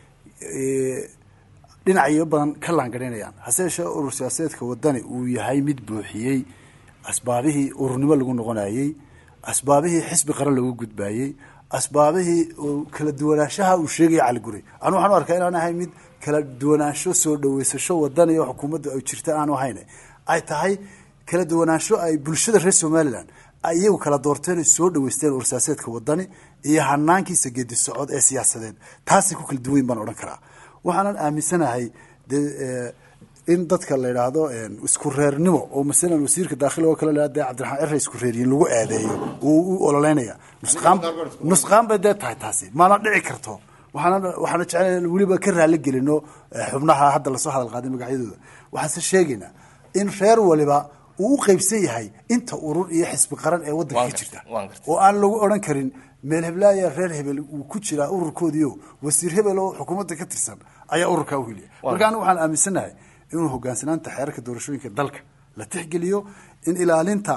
eh, dhinacyo badan ka laangarinayaan hase yeeshee urur siyaasadeedka wadani uu yahay mid buuxiyey asbaabihii ururnimo lagu noqonayey asbaabihii xisbi qaran lagu gudbayey asbaabihii uu kala duwanaanshaha uu sheegaya cali guri anu waxaan u arkaa inaan ahay mid kala duwanaansho soo dhaweysasho wadani oo xukuumadda ay jirta aanu ahayn ay tahay kala duwanaansho ay bulshada reer somalilan ay iyagu kala doorteen ay soo dhaweysteen urur siyaasadeedka wadani iyo hanaankiisa geedi socod ee siyaasadeed taasay ku kala duwan baan odhan karaa waxaanan aaminsanahay de in dadka la yidhaahdo isku reernimo oo masalan wasiirka daakhil oo kale de cabdiraxmaan ere isku reeriyin lagu eedeeyo uu u ololeynaya nusqaan nusqaan bay dee tahay taasi maana dhici karto waxaana waxaana jeclay weliba ka raali gelino xubnaha hadda lasoo hadal qaaday magacyadooda waxaanse sheegaynaa in reer waliba uu u qeybsan yahay inta urur iyo xisbi qaran ee waddanka ka jirta waan gartay. oo aan lagu odhan karin meel heblaaya reer hebel uu ku jiraa ururkoodiio wasiir hebel oo xukuumadda ka tirsan ayaa ururkaa u heliya marka anigu waxaan aaminsanahay inuu hogaansanaanta xeerarka doorashooyinka dalka la tixgeliyo in ilaalinta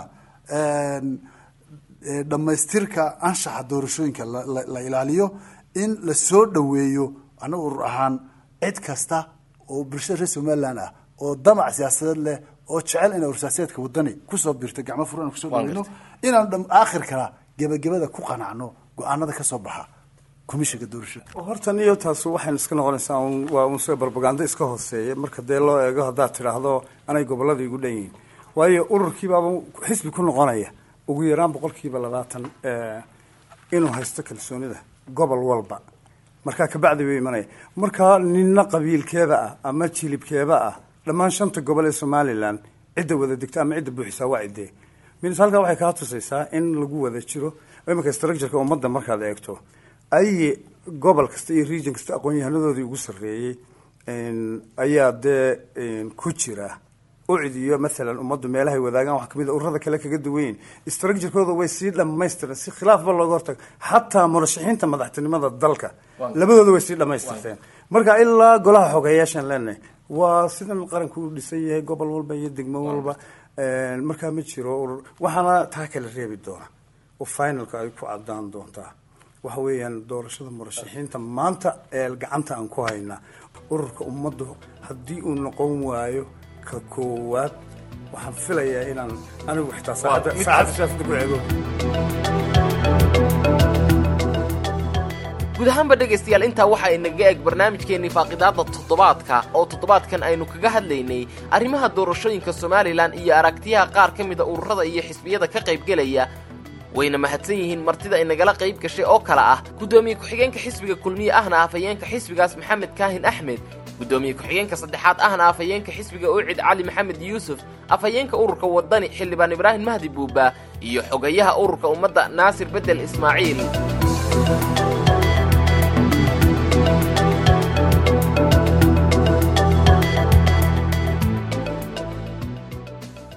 een, ee, dhammaystirka anshaxa doorashooyinka la- la la ilaaliyo in la soo dhoweeyo annaga urur ahaan cid kasta oo bulshada reer somaliland ah oo damac siyaasadeed leh oo jecel inay urur siyaasadeedka wadani kusoo biirto gacmo furan kusoo Waan dhaweyno inaan dham aakhirkana gebagabada ku qanacno go-aanada ka soo baxa komishinka doorashada hortan iyo taas waxaynu iska noqonaysaa un- waa un soo barbagando iska hooseeya marka dee loo eego haddaad tidhaahdo anay gobolada igu dhan yihiin waayo ururkiibaaba xisbi ku noqonaya ugu yaraan boqolkiiba labaatan eh, inuu haysto kalsoonida gobol walba markaa kabacdi bay imanaya markaa nina qabiilkeeda ah ama jilibkeeda ah dhammaan shanta gobol ee somalilan cidda wada degta ama cidda buuxisaa waa cidee minis halkaa waxay kaa tusaysaa in lagu wada jiro iminka structureka ummadda markaad eegto ay gobol kasta iyo region kasta aqoon-yahanadoodii ugu sarreeyey een, ayaa dee een, ku jira ucid iyo maalan ummaddu meelahay wadaagaan wax kamid a ururada kale kaga duwanyihin structurekooda way sii dhamaystiran si khilaafba looga hortago xataa murashaxiinta madaxtinimada dalka labadooda way sii dhamaystirteen marka ilaa golaha xogeyaashaan leenahay waa sidan qaranku u dhisan yahay gobol walba iyo degmo walba een, markaa ma jiro urur waxaana taa kala reebi doona oo finalka ay ku cadaan doontaa waxa weeyaan doorashada murashaxiinta maanta ee gacanta aan ku haynaa ururka ummaddu haddii uu noqon waayo ka koowaad waxaan filayaa inaan anigu xitaa saacadda saacadda siyaasada ku eego guud ahaanba dhegaystayaal intaa waxa inaga eg barnaamijkeennii faaqidaada toddobaadka oo toddobaadkan aynu kaga hadlaynay arrimaha doorashooyinka somalilan iyo aragtiyaha qaar ka mida ururada iyo xisbiyada ka qaybgelaya wayna mahadsan yihiin martida inagala qayb gashay oo kale ah guddoomiye ku-xigeenka xisbiga kulmiye ahna afhayeenka xisbigaas maxamed kaahin axmed guddoomiye ku-xigeenka saddexaad ahna afhayeenka xisbiga ucid cali maxamed yuusuf afhayeenka ururka wadani xildhibaan ibraahim mahdi buuba iyo xogayaha ururka ummadda naasir bedel ismaaciil